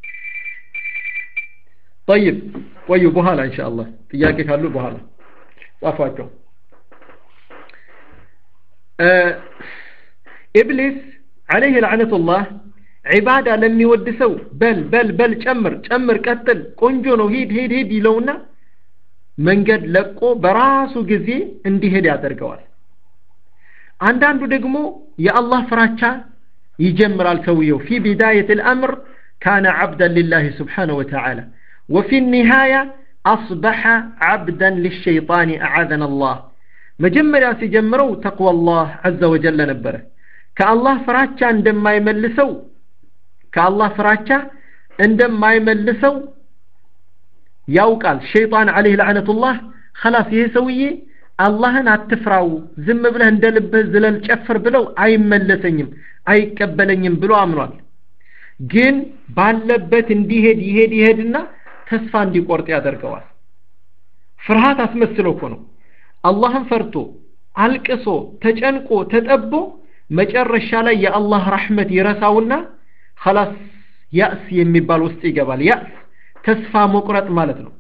طيب ቆዩ በኋላ ኢንሻአላህ ጥያቄ ካሉ በኋላ ጻፏቸው ኢብሊስ عليه لعنة الله ዒባዳ ለሚወድ ሰው በል በል በል ጨምር ጨምር ቀጥል ቆንጆ ነው ሂድ ሂድ ሂድ ይለውና መንገድ ለቆ በራሱ ጊዜ እንዲሄድ ያደርገዋል አንዳንዱ ደግሞ የአላህ ፍራቻ ይጀምራል ሰውየው ፊ ቢዳየት الأمر كان عبدا لله سبحانه وتعالى وفي النهاية أصبح عبدا للشيطان أعاذنا الله مجمريا سيجمرو تقوى الله عز وجل نبره كالله ፍራቻ እንደማይመልሰው ከአላህ ፍራቻ እንደማይመልሰው ያውቃል ሸይጣን አለይህ ለዕነቱላህ خلاص ይሄ ሰውዬ አላህን አትፍራው ዝም ብለህ እንደ ልብህ ዝለል ጨፍር ብለው አይመለሰኝም አይቀበለኝም ብሎ አምኗል ግን ባለበት እንዲሄድ ይሄድ ይሄድና ተስፋ እንዲቆርጥ ያደርገዋል ፍርሃት አስመስሎ እኮ ነው አላህን ፈርቶ አልቅሶ ተጨንቆ ተጠቦ መጨረሻ ላይ የአላህ ረሕመት ይረሳውና خلاص ያእስ የሚባል ውስጥ ይገባል ያእስ ተስፋ መቁረጥ ማለት ነው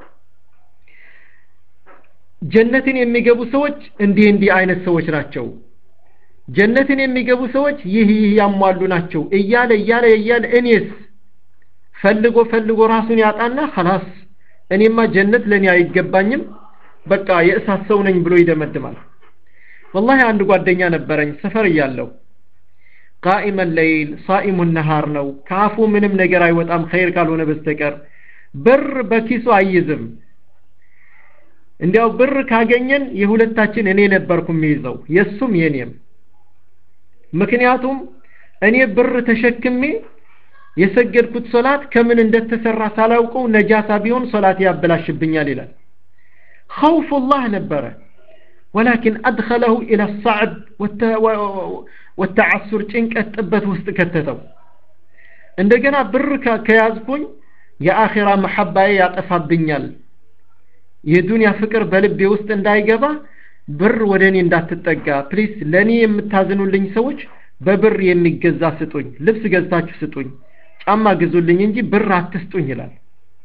ጀነትን የሚገቡ ሰዎች እንዲህ እንዲህ አይነት ሰዎች ናቸው ጀነትን የሚገቡ ሰዎች ይህ ይህ ያሟሉ ናቸው እያለ እያለ እያለ እኔስ ፈልጎ ፈልጎ ራሱን ያጣና خلاص እኔማ ጀነት ለኔ አይገባኝም በቃ የእሳት ሰው ነኝ ብሎ ይደመድማል والله አንድ ጓደኛ ነበረኝ ሰፈር እያለሁ ቃኢመ ለይል ሳኢሙ ነሃር ነው ከአፉ ምንም ነገር አይወጣም ኸይር ካልሆነ በስተቀር ብር በኪሱ አይዝም እንዲያው ብር ካገኘን የሁለታችን እኔ ነበርኩ የሚይዘው የሱም የኔም ምክንያቱም እኔ ብር ተሸክሜ የሰገድኩት ሶላት ከምን እንደተሰራ ሳላውቀው ነጃሳ ቢሆን ሶላት ያበላሽብኛል ይላል ኸውፉላህ ነበረ ولكن أدخله إلى الصعب والتعسر ጭንቀት ጥበት ውስጥ ከተተው እንደገና ብር ከያዝኩኝ የአኺራ መሐባዬ ያጠፋብኛል የዱንያ ፍቅር በልቤ ውስጥ እንዳይገባ ብር ወደ እኔ እንዳትጠጋ ፕሊስ ለእኔ የምታዝኑልኝ ሰዎች በብር የሚገዛ ስጡኝ ልብስ ገዝታችሁ ስጡኝ ጫማ ግዙልኝ እንጂ ብር አትስጡኝ ይላል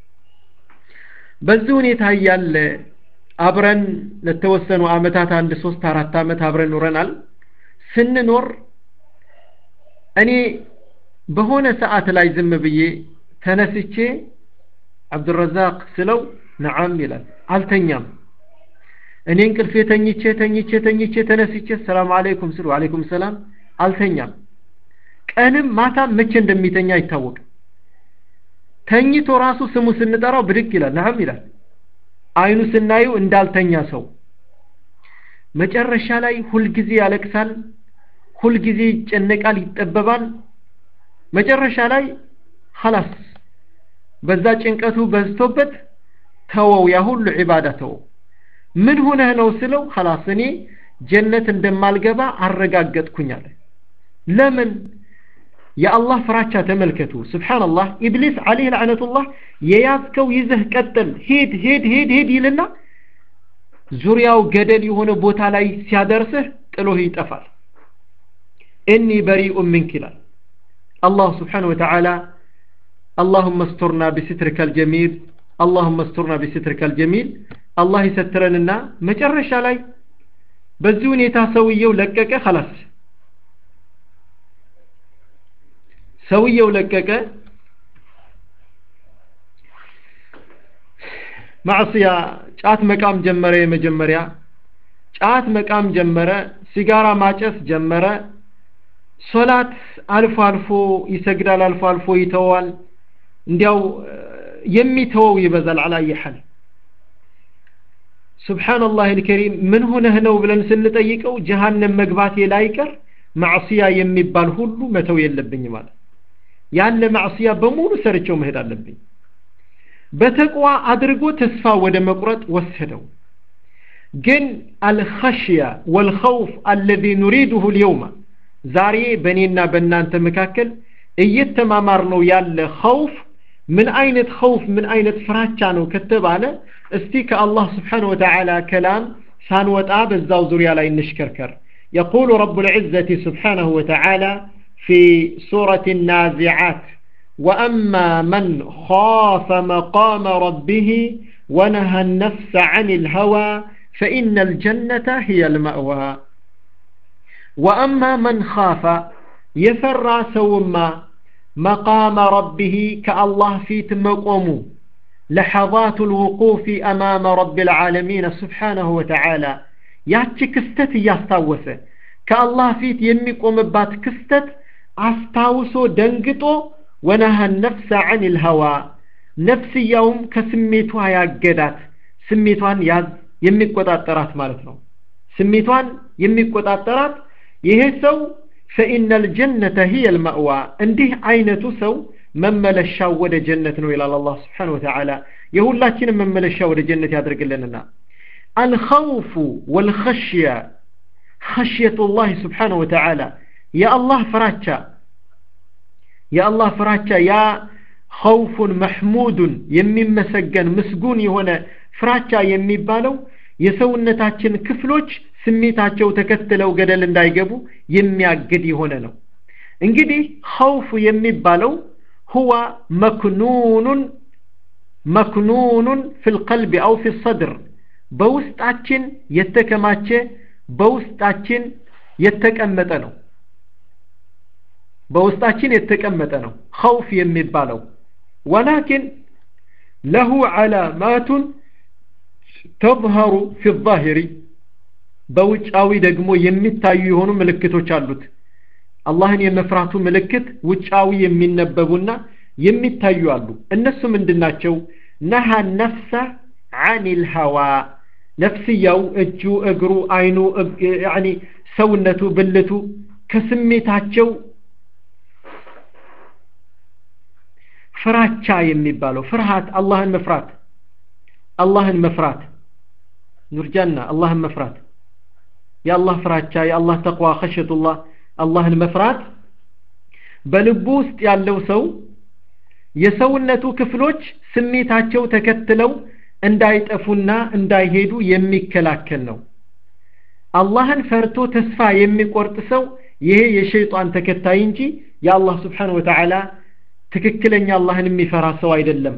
በዚህ ሁኔታ እያለ አብረን ለተወሰኑ አመታት አንድ ሶስት አራት አመት አብረን ኖረናል ስንኖር እኔ በሆነ ሰዓት ላይ ዝም ብዬ ተነስቼ አብዱረዛቅ ስለው ነዓም ይላል አልተኛም እኔ እንቅልፌ ተኝቼ ተኝቼ ተኝቼ ተነስቼ ሰላም አለይኩም ስሉ አለይኩም ሰላም አልተኛም ቀንም ማታም መቼ እንደሚተኛ አይታወቅም ተኝቶ ራሱ ስሙ ስንጠራው ብድግ ይላል ነዓም ይላል አይኑ ስናዩ እንዳልተኛ ሰው መጨረሻ ላይ ሁልጊዜ ያለቅሳል ሁልጊዜ ይጨነቃል ይጠበባል መጨረሻ ላይ ኸላስ በዛ ጭንቀቱ በዝቶበት ተወው ያ ሁሉ ዒባዳ ተወው ምን ሆነህ ነው ስለው ኸላስ እኔ ጀነት እንደማልገባ አረጋገጥኩኝ አለ ለምን የአላህ ፍራቻ ተመልከቱ ስብሓንላህ ኢብሊስ አለይህ ለዕነቱላህ የያዝከው ይዘህ ቀጥል ሂድ ሂድ ሂድ ሂድ ይልና ዙሪያው ገደል የሆነ ቦታ ላይ ሲያደርስህ ጥሎህ ይጠፋል እኒ በሪኡ ምንክ ይላል አላህ ስብሓን ወተዓላ اللهم استرنا بسترك الجميل اللهم استرنا بسترك الجميل الله يسترننا መጨረሻ ላይ በዚህ ሁኔታ ሰውየው ለቀቀ خلاص ሰውየው ለቀቀ ማዕስያ ጫት መቃም ጀመረ የመጀመሪያ ጫት መቃም ጀመረ ሲጋራ ማጨስ ጀመረ ሶላት አልፎ አልፎ ይሰግዳል አልፎ አልፎ ይተዋል እንዲያው የሚተወው ይበዛል አላየ ሐል ሱብሓነላህ አልከሪም ምን ሆነህ ነው ብለን ስንጠይቀው ጀሃነም መግባቴ ላይቀር ማዕስያ የሚባል ሁሉ መተው የለብኝ ማለት ያለ ማዕስያ በሙሉ ሰርቸው መሄድ አለብኝ በተቅዋ አድርጎ ተስፋ ወደ መቁረጥ ወሰደው ግን አልኸሽያ ወልኸውፍ አለዚ ኑሪዱሁ ልየውማ ዛሬ በእኔና በእናንተ መካከል እየተማማር ነው ያለ ኸውፍ ምን አይነት ኸውፍ ምን አይነት ፍራቻ ነው ከተባለ እስቲ ከአላህ ስብሓን ወተዓላ ከላም ሳንወጣ በዛው ዙሪያ ላይ እንሽከርከር يقول رب العزة سبحانه وتعالى في سورة النازعات وأما من خاف مقام ربه ونهى النفس عن الهوى فإن الجنة هي المأوى وأما من خاف يفرى سوما مقام ربه كالله في تمقومه لحظات الوقوف أمام رب العالمين سبحانه وتعالى ያቺ ክስተት እያስታወሰ ከአላህ ፊት የሚቆምባት ክስተት አስታውሶ ደንግጦ ወነሃ ነፍሰ አን ልሀዋ ነፍስያውም ከስሜቷ ያገዳት ስሜቷን ያዝ የሚቆጣጠራት ማለት ነው ስሜቷን የሚቆጣጠራት ይሄ ሰው ፈኢነ ልጀነተ ሂየ ልመእዋ እንዲህ አይነቱ ሰው መመለሻው ወደ ጀነት ነው ይላል አላህ ስብሓን ወተዓላ የሁላችንም መመለሻ ወደ ጀነት ያደርግልንና الخوف والخشية خشية الله سبحانه وتعالى يا الله فراتشا يا الله فراتشا يا خوف محمود يمي مسجن مسجون هنا فراتشا يمي بالو የሰውነታችን ክፍሎች ስሜታቸው ተከትለው ገደል እንዳይገቡ የሚያግድ የሆነ ነው እንግዲህ ኸውፍ የሚባለው ሁወ መክኑኑን መክኑኑን ፊል ቀልቢ አው ፊ ሰድር በውስጣችን የተከማቸ በውስጣችን የተቀመጠ ነው በውስጣችን የተቀመጠ ነው ኸውፍ የሚባለው ወላኪን ለሁ ዓላማቱን ተظهሩ ፊ ዛሂሪ በውጫዊ ደግሞ የሚታዩ የሆኑ ምልክቶች አሉት አላህን የመፍራቱ ምልክት ውጫዊ የሚነበቡና የሚታዩ አሉ እነሱ ምንድናቸው ነሃ ነፍሰ አኒል ሀዋ ነፍስያው እጁ እግሩ አይኑ ያኒ ሰውነቱ ብልቱ ከስሜታቸው ፍራቻ የሚባለው ፍርሃት አላህን መፍራት አላህን መፍራት ኑርጃና አላህን መፍራት የአላህ ፍራቻ የአላህ ተቅዋ ኸሸቱላህ አላህን መፍራት በልቡ ውስጥ ያለው ሰው የሰውነቱ ክፍሎች ስሜታቸው ተከትለው እንዳይጠፉና እንዳይሄዱ የሚከላከል ነው አላህን ፈርቶ ተስፋ የሚቆርጥ ሰው ይሄ የሸይጣን ተከታይ እንጂ የአላህ ስብሓን ወተዓላ ትክክለኛ አላህን የሚፈራ ሰው አይደለም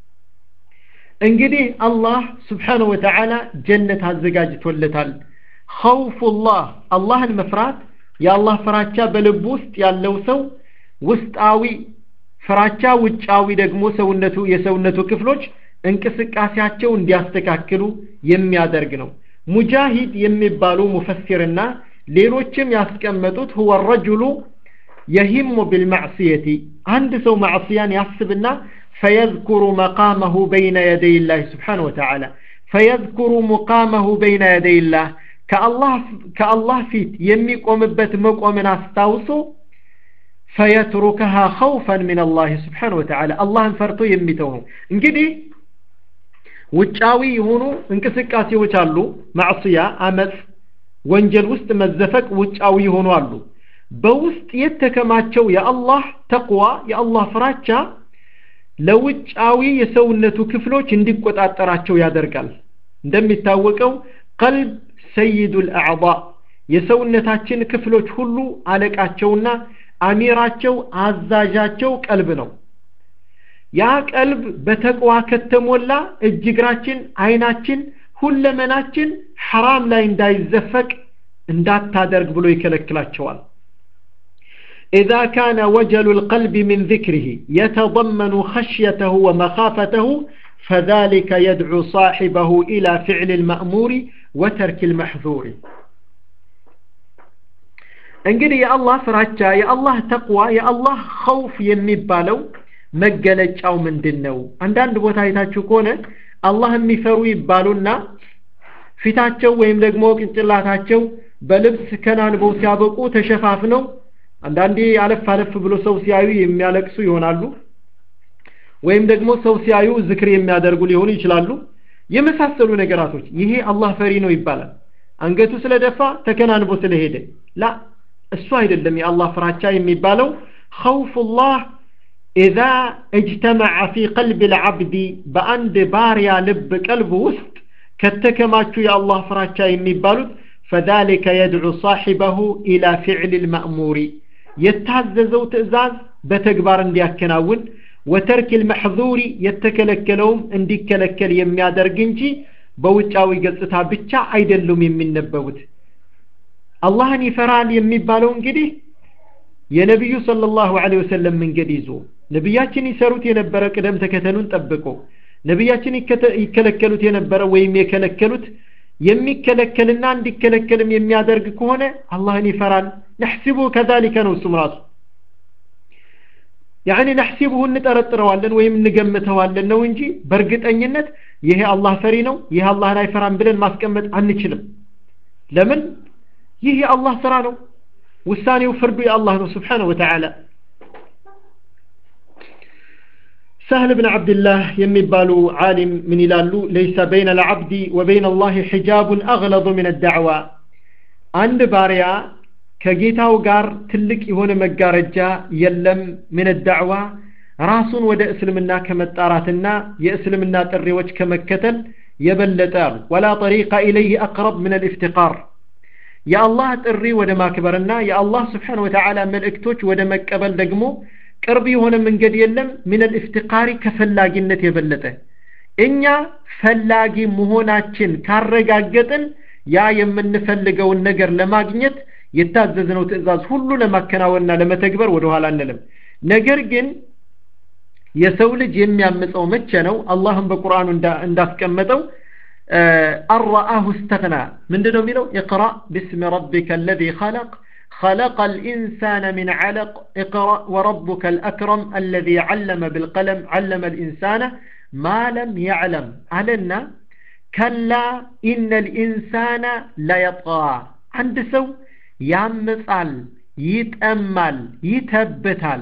እንግዲህ አላህ ስብሓን ወተዓላ ጀነት አዘጋጅቶለታል ኸውፉላህ አላህን መፍራት የአላህ ፍራቻ በልቡ ውስጥ ያለው ሰው ውስጣዊ ፍራቻ ውጫዊ ደግሞ ሰውነቱ የሰውነቱ ክፍሎች እንቅስቃሴያቸው እንዲያስተካክሉ የሚያደርግ ነው ሙጃሂድ የሚባሉ ሙፈሲርና ሌሎችም ያስቀመጡት ሁወ ረጁሉ የሂሙ ቢልማዕስየቲ አንድ ሰው ማዕስያን ያስብና ፈየዝኩሩ መቃመሁ በይነ የደይ ላህ ስብሓን ወተዓላ ፈየዝኩሩ ሙቃመሁ በይነ የደይ ላህ ከአላህ ፊት የሚቆምበት መቆምን አስታውሶ ፈየትሩከሃ ኸውፈን ምን አላህ ስብሓን ወተዓላ አላህን ፈርቶ የሚተው ነው እንግዲህ ውጫዊ የሆኑ እንቅስቃሴዎች አሉ ማዕስያ አመፅ ወንጀል ውስጥ መዘፈቅ ውጫዊ የሆኑ አሉ በውስጥ የተከማቸው የአላህ ተቅዋ የአላህ ፍራቻ ለውጫዊ የሰውነቱ ክፍሎች እንዲቆጣጠራቸው ያደርጋል እንደሚታወቀው ቀልብ ሰይዱ ልአዕባ የሰውነታችን ክፍሎች ሁሉ አለቃቸውና አሚራቸው አዛዣቸው ቀልብ ነው ያ ቀልብ በተቅዋ ከተሞላ እጅ እግራችን አይናችን ሁለመናችን ሐራም ላይ እንዳይዘፈቅ እንዳታደርግ ብሎ ይከለክላቸዋል إذا كان وجل القلب من ذكره يتضمن خشيته ومخافته فذلك يدعو صاحبه إلى فعل المأمور وترك المحذور እንግዲህ የአላህ ፍራቻ የአላህ ተቅዋ የአላህ ኸውፍ የሚባለው መገለጫው ምንድን ነው አንዳንድ ቦታ አይታችሁ ከሆነ አላህ የሚፈሩ ይባሉና ፊታቸው ወይም ደግሞ ቅንጭላታቸው በልብስ ከናንበው ሲያበቁ ተሸፋፍነው አንዳንዴ አለፍ አለፍ ብሎ ሰው ሲያዩ የሚያለቅሱ ይሆናሉ ወይም ደግሞ ሰው ሲያዩ ዝክር የሚያደርጉ ሊሆኑ ይችላሉ የመሳሰሉ ነገራቶች ይሄ አላህ ፈሪ ነው ይባላል አንገቱ ስለደፋ ተከናንቦ ስለሄደ ላ እሱ አይደለም የአላህ ፍራቻ የሚባለው ኸውፉላህ ኢዛ እጅተመዐ ፊ ቀልብ ልዓብዲ በአንድ ባሪያ ልብ ቀልብ ውስጥ ከተከማቹ የአላህ ፍራቻ የሚባሉት ፈዛሊከ የድዑ ሳሒበሁ ኢላ ፊዕል ልማእሙሪ የታዘዘው ትእዛዝ በተግባር እንዲያከናውን ወተርክ ልመሕዙሪ የተከለከለውም እንዲከለከል የሚያደርግ እንጂ በውጫዊ ገጽታ ብቻ አይደሉም የሚነበቡት አላህን ይፈራል የሚባለው እንግዲህ የነቢዩ ሰለላሁ ዐለይሂ ወሰለም መንገድ ይዞ ነቢያችን ይሰሩት የነበረ ቅደም ተከተሉን ጠብቆ ነቢያችን ይከለከሉት የነበረ ወይም የከለከሉት የሚከለከልና እንዲከለከልም የሚያደርግ ከሆነ አላህን ይፈራል ነሕሲቡ ከዛሊከ ነው እሱም ራሱ ያኒ ነሕሲቡሁ እንጠረጥረዋለን ወይም እንገምተዋለን ነው እንጂ በእርግጠኝነት ይሄ አላህ ፈሪ ነው ይሄ አላህን አይፈራም ብለን ማስቀመጥ አንችልም ለምን ይህ የአላህ ስራ ነው ውሳኔው ፍርዱ የአላህ ነው ስብሓነሁ ወተዓላ سهل بن عبد الله يمبالو عالم من يلالو ليس بين العبد وبين الله حجاب أغلظ من الدعوة عند باريا كجيتاو غار تلك يهون مجارجا يلم من الدعوة ራሱን ወደ እስልምና ከመጣራትና የእስልምና ጥሪዎች ከመከተል የበለጠ ወላ ጠሪቀ ኢለይህ አቅረብ ምን አልኢፍትቃር የአላህ ጥሪ ወደ ማክበርና የአላህ ስብሓን ወተዓላ መልእክቶች ወደ መቀበል ደግሞ ቅርብ የሆነ መንገድ የለም ሚነል ኢፍትቃሪ ከፈላጊነት የበለጠ እኛ ፈላጊ መሆናችን ካረጋገጥን ያ የምንፈልገውን ነገር ለማግኘት የታዘዝነው ትእዛዝ ሁሉ ለማከናወንና ለመተግበር ወደ ኋላ አንልም ነገር ግን የሰው ልጅ የሚያምፀው መቼ ነው አላህም በቁርአኑ እንዳስቀመጠው አረአሁ እስተግና ምንድን ነው የሚለው اقرأ باسم ربك الذي خلق خلق الإنسان من علق اقرأ وربك الأكرم الذي علم بالقلم علم الإنسان ما لم يعلم علنا كلا إن الإنسان ليطغى عند سو ያምጻል ይጠማል ይተብታል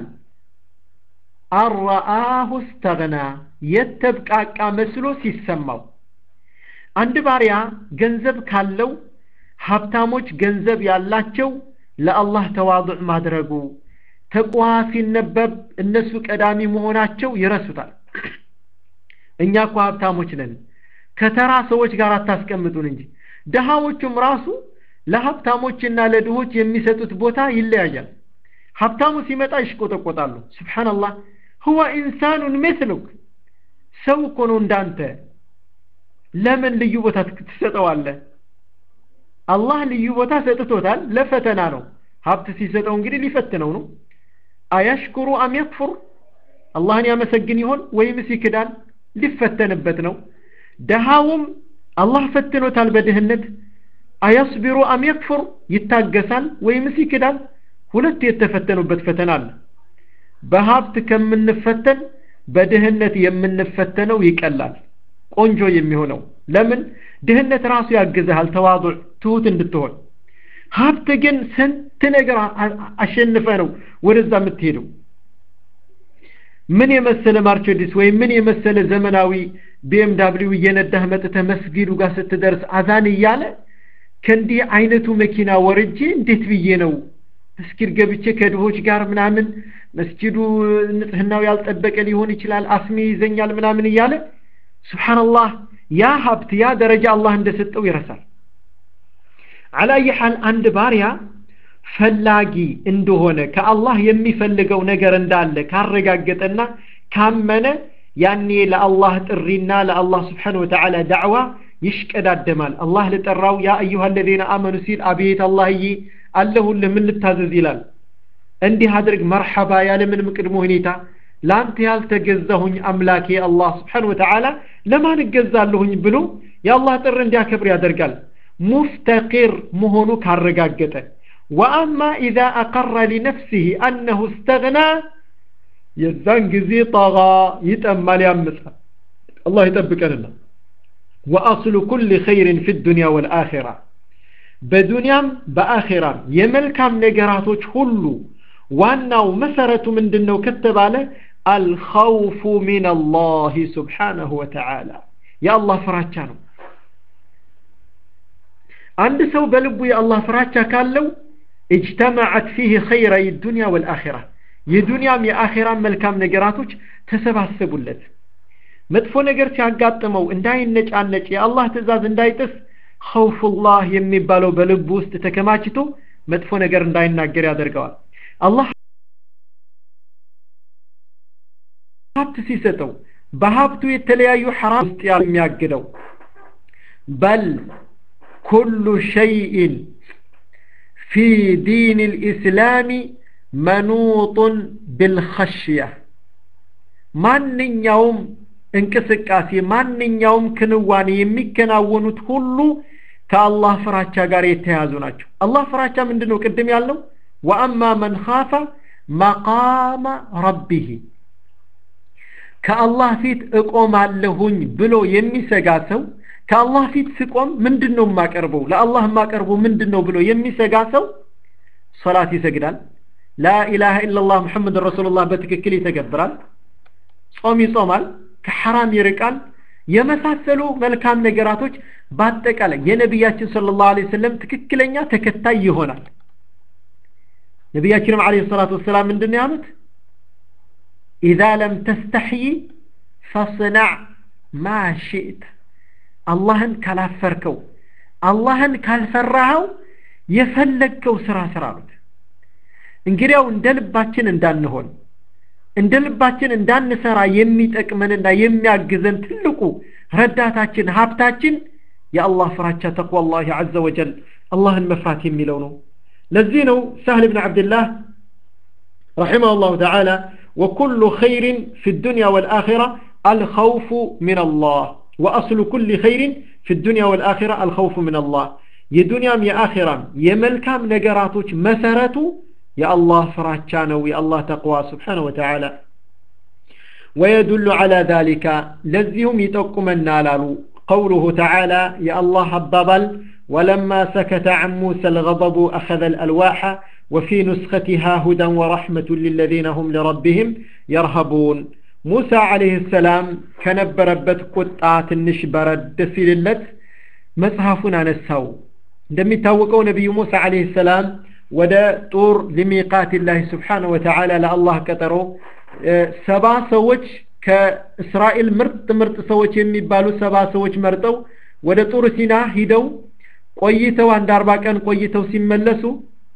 አረአሁ እስተግና የተብቃቃ መስሎ ሲሰማው አንድ ባሪያ ገንዘብ ካለው ሀብታሞች ገንዘብ ያላቸው ለአላህ ተዋضዕ ማድረጉ ተቋዋ ሲነበብ እነሱ ቀዳሚ መሆናቸው ይረሱታል እኛ እኮ ሀብታሞች ነን ከተራ ሰዎች ጋር አታስቀምጡን እንጂ ድሃዎቹም ራሱ ለሀብታሞችና ለድሆች የሚሰጡት ቦታ ይለያያል ሀብታሙ ሲመጣ ይሽቆጠቆጣሉ ስብሓንላህ ሁወ ኢንሳኑን ምስሉክ ሰው እኮ ነው እንዳንተ ለምን ልዩ ቦታ ትሰጠዋለህ አላህ ልዩ ቦታ ሰጥቶታል ለፈተና ነው ሀብት ሲሰጠው እንግዲህ ሊፈትነው ነው አያሽኩሩ አም የክፉር አላህን ያመሰግን ይሆን ወይምስ ይክዳል ሊፈተንበት ነው ደሃውም አላህ ፈትኖታል በድህነት አያስቢሩ አም የክፉር ይታገሳል ወይምስ ይክዳል ሁለት የተፈተኑበት ፈተና አለ በሀብት ከምንፈተን በድህነት የምንፈተነው ይቀላል ቆንጆ የሚሆነው ለምን ድህነት ራሱ ያግዝሃል ተዋضዕ ትሁት እንድትሆን ሀብት ግን ስንት ነገር አሸንፈ ነው ወደዛ የምትሄደው ምን የመሰለ ማርቸዲስ ወይም ምን የመሰለ ዘመናዊ ቢኤምዳብሊው እየነዳህ መጥተህ መስጊዱ ጋር ስትደርስ አዛን እያለ ከእንዲህ አይነቱ መኪና ወርጄ እንዴት ብዬ ነው መስጊድ ገብቼ ከድሆች ጋር ምናምን መስጊዱ ንጽህናው ያልጠበቀ ሊሆን ይችላል አስሜ ይዘኛል ምናምን እያለ ስብሓንላህ ያ ሀብት ያ ደረጃ አላህ እንደሰጠው ይረሳል አላየ ሐል አንድ ባሪያ ፈላጊ እንደሆነ ከአላህ የሚፈልገው ነገር እንዳለ ካረጋገጠና ካመነ ያኔ ለአላህ ጥሪና ለአላህ ስብሓን ወተዓላ ዳዕዋ ይሽቀዳደማል አላህ ልጠራው ያ አዩሃ አለዚነ አመኑ ሲል አቤት አላህዬ አለሁልህ ምን ልታዘዝ ይላል እንዲህ አድርግ መርሐባ ያለምንም ቅድመ ሁኔታ ለአንተ ያልተገዛሁኝ አምላኬ አላህ ስብሓን ወተዓላ ለማን እገዛለሁኝ ብሎ የአላህ ጥር እንዲያከብር ያደርጋል ሙፍተቂር መሆኑ ካረጋገጠ ወአማ ኢዛ አቀረ ሊነፍሲህ አነሁ እስተግና የዛን ጊዜ ጠጋ ይጠማል ያምጻል አላህ ይጠብቀንና ወአስሉ ኩል ኸይርን ፊ ዱንያ ወልአኺራ በዱንያም በአኺራም የመልካም ነገራቶች ሁሉ ዋናው መሰረቱ ምንድን ነው ከተባለ አልኸውፉ ሚን አላህ ስብሓነሁ ወተዓላ የአላህ ፍራቻ ነው አንድ ሰው በልቡ የአላህ ፍራቻ ካለው اجتمعت فيه خيري الدنيا والآخرة የዱንያም የአኼራም መልካም ነገራቶች ተሰባሰቡለት መጥፎ ነገር ሲያጋጥመው እንዳይነጫነጭ የአላህ ትእዛዝ እንዳይጥስ ኸውፉላህ የሚባለው በልቡ ውስጥ ተከማችቶ መጥፎ ነገር እንዳይናገር ያደርገዋል አላህ ሀብት ሲሰጠው በሀብቱ የተለያዩ ሐራም ውስጥ የሚያግደው በል ኩሉ ሸይኢን ፊ ዲን ልእስላሚ መኑጡን ብልኸሽያ ማንኛውም እንቅስቃሴ ማንኛውም ክንዋኔ የሚከናወኑት ሁሉ ከአላህ ፍራቻ ጋር የተያዙ ናቸው አላህ ፍራቻ ምንድን ነው ቅድም ያልነው ወአማ መን ካፈ መቃመ ረቢህ ከአላህ ፊት እቆማለሁኝ ብሎ የሚሰጋ ሰው ከአላህ ፊት ስቆም ምንድን ነው የማቀርበው ለአላህ የማቀርበው ምንድን ነው ብሎ የሚሰጋ ሰው ሶላት ይሰግዳል ላኢላሃ ኢላላህ ሙሐመድ ረሱሉላህ በትክክል ይተገብራል ጾም ይጾማል ከሐራም ይርቃል የመሳሰሉ መልካም ነገራቶች በአጠቃላይ የነቢያችን ሰለላሁ ዐለይሂ ወሰለም ትክክለኛ ተከታይ ይሆናል ነቢያችንም ዐለይሂ ሰላቱ ወሰላም ምንድን ነው ያሉት ኢዛ ለም ተስተሕይ ፈስናዕ ማ ሽእት አላህን ካላፈርከው አላህን ካልፈራኸው የፈለግከው ስራ ስራ አሉት እንግዲያው እንደ ልባችን እንዳንሆን እንደ ልባችን እንዳንሰራ የሚጠቅመንና የሚያግዘን ትልቁ ረዳታችን ሀብታችን የአላህ ፍራቻ ተቅዋ አላህ ዐዘ ወጀል አላህን መፍራት የሚለው ነው ለዚህ ነው ሳህል ብን ዓብድላህ رحمه الله تعالى وكل خير في الدنيا والآخرة الخوف من الله وأصل كل خير في الدنيا والآخرة الخوف من الله የዱንያም የአኺራም የመልካም ነገራቶች መሰረቱ የአላህ ፍራቻ ነው የአላህ ተቅዋ ስብሓነ ወተዓላ ويدل على ذلك لزيهم يتقمنا لالو قوله تعالى يا الله حبابل ولما سكت عن موسى الغضب أخذ الألواح وفي نسختها هدى ورحمة للذين هم لربهم يرهبون موسى عليه السلام كنبربت قطعة النشبرة دسيلت مصحفنا نساو እንደሚታወቀው ነቢዩ ሙሳ አለህ ሰላም ወደ ጡር ሊሚቃት ላህ ስብሓን ወተዓላ ለአላህ ቀጠሮ ሰባ ሰዎች ከእስራኤል ምርጥ ምርጥ ሰዎች የሚባሉ ሰባ ሰዎች መርጠው ወደ ጡር ሲና ሂደው ቆይተው አንድ አርባ ቀን ቆይተው ሲመለሱ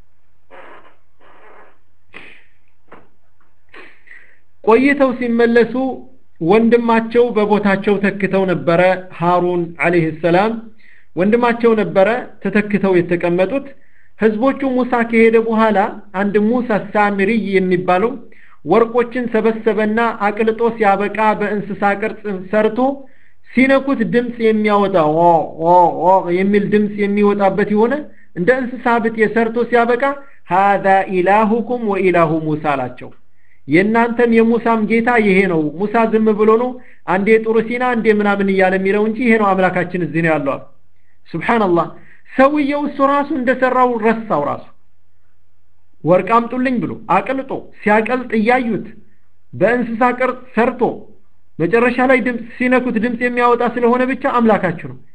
ቆይተው ሲመለሱ ወንድማቸው በቦታቸው ተክተው ነበረ ሃሩን አለህ ሰላም ወንድማቸው ነበረ ተተክተው የተቀመጡት ህዝቦቹ ሙሳ ከሄደ በኋላ አንድ ሙሳ ሳምሪይ የሚባለው ወርቆችን ሰበሰበና አቅልጦ ሲያበቃ በእንስሳ ቅርጽ ሰርቶ ሲነኩት ድምፅ የሚያወጣ የሚል ድምፅ የሚወጣበት የሆነ እንደ እንስሳ ብጤ ሰርቶ ሲያበቃ ሃዛ ኢላሁኩም ወኢላሁ ሙሳ አላቸው የእናንተም የሙሳም ጌታ ይሄ ነው ሙሳ ዝም ብሎ ነው አንዴ ጡር ሲና አንዴ ምናምን እያለ የሚለው እንጂ ይሄ ነው አምላካችን እዚህ ነው ያለው ሱብሓንላህ ሰውየው እሱ ራሱ እንደሰራው ረሳው ራሱ ወርቅ አምጡልኝ ብሎ አቅልጦ ሲያቀልጥ እያዩት በእንስሳ ቅርጽ ሰርቶ መጨረሻ ላይ ድምፅ ሲነኩት ድምፅ የሚያወጣ ስለሆነ ብቻ አምላካችሁ ነው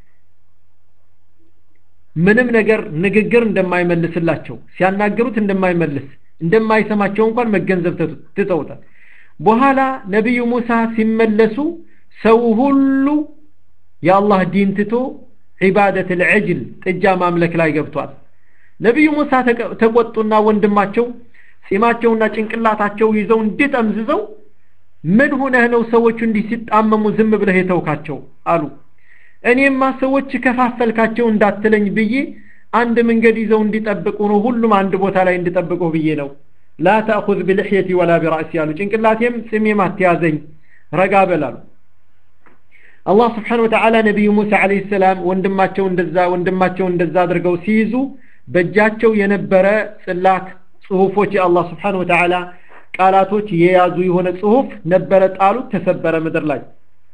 ምንም ነገር ንግግር እንደማይመልስላቸው ሲያናገሩት እንደማይመልስ እንደማይሰማቸው እንኳን መገንዘብ ትተውታል በኋላ ነቢዩ ሙሳ ሲመለሱ ሰው ሁሉ የአላህ ዲን ትቶ ዒባደት ልዕጅል ጥጃ ማምለክ ላይ ገብቷል ነቢዩ ሙሳ ተቆጡና ወንድማቸው ጺማቸውና ጭንቅላታቸው ይዘው እንዲጠምዝዘው ምን ሁነህ ነው ሰዎቹ እንዲህ ሲጣመሙ ዝም ብለህ የተውካቸው አሉ እኔማ ሰዎች ከፋፈልካቸው እንዳትለኝ ብዬ አንድ መንገድ ይዘው እንዲጠብቁ ነው ሁሉም አንድ ቦታ ላይ እንዲጠብቁ ብዬ ነው ላ ተእኹዝ ብልሕየቲ ወላ ቢራእሲ አሉ ጭንቅላቴም ጽሜም አትያዘኝ ረጋ በላሉ አላህ ስብሓን ወተዓላ ነቢዩ ሙሳ አለህ ሰላም ወንድማቸው እንደዛ ወንድማቸው እንደዛ አድርገው ሲይዙ በእጃቸው የነበረ ጽላት ጽሁፎች የአላህ ስብሓን ወተዓላ ቃላቶች የያዙ የሆነ ጽሁፍ ነበረ ጣሉት ተሰበረ ምድር ላይ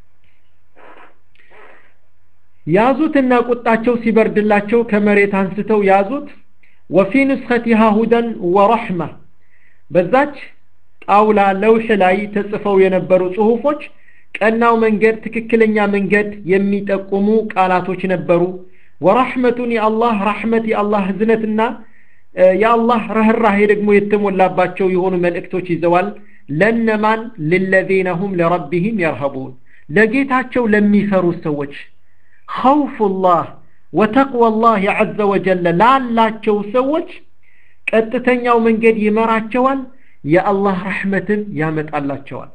ያዙትና ቁጣቸው ሲበርድላቸው ከመሬት አንስተው ያዙት ወፊ ንስኸቲሃ ሁደን ወረሕማ በዛች ጣውላ ለውሕ ላይ ተጽፈው የነበሩ ጽሁፎች ቀናው መንገድ ትክክለኛ መንገድ የሚጠቁሙ ቃላቶች ነበሩ ወራሕመቱን የአላህ ራሕመት የአላህ ህዝነትና የአላህ ረህራሄ ደግሞ የተሞላባቸው የሆኑ መልእክቶች ይዘዋል ለነማን ልለዚነ ሁም ለረቢህም የርሀቡን ለጌታቸው ለሚፈሩ ሰዎች ኸውፉላህ ወተቅዋላህ ዐዘ ወጀለ ላላቸው ሰዎች ቀጥተኛው መንገድ ይመራቸዋል የአላህ ረሕመትን ያመጣላቸዋል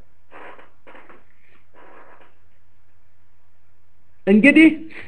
እንግዲህ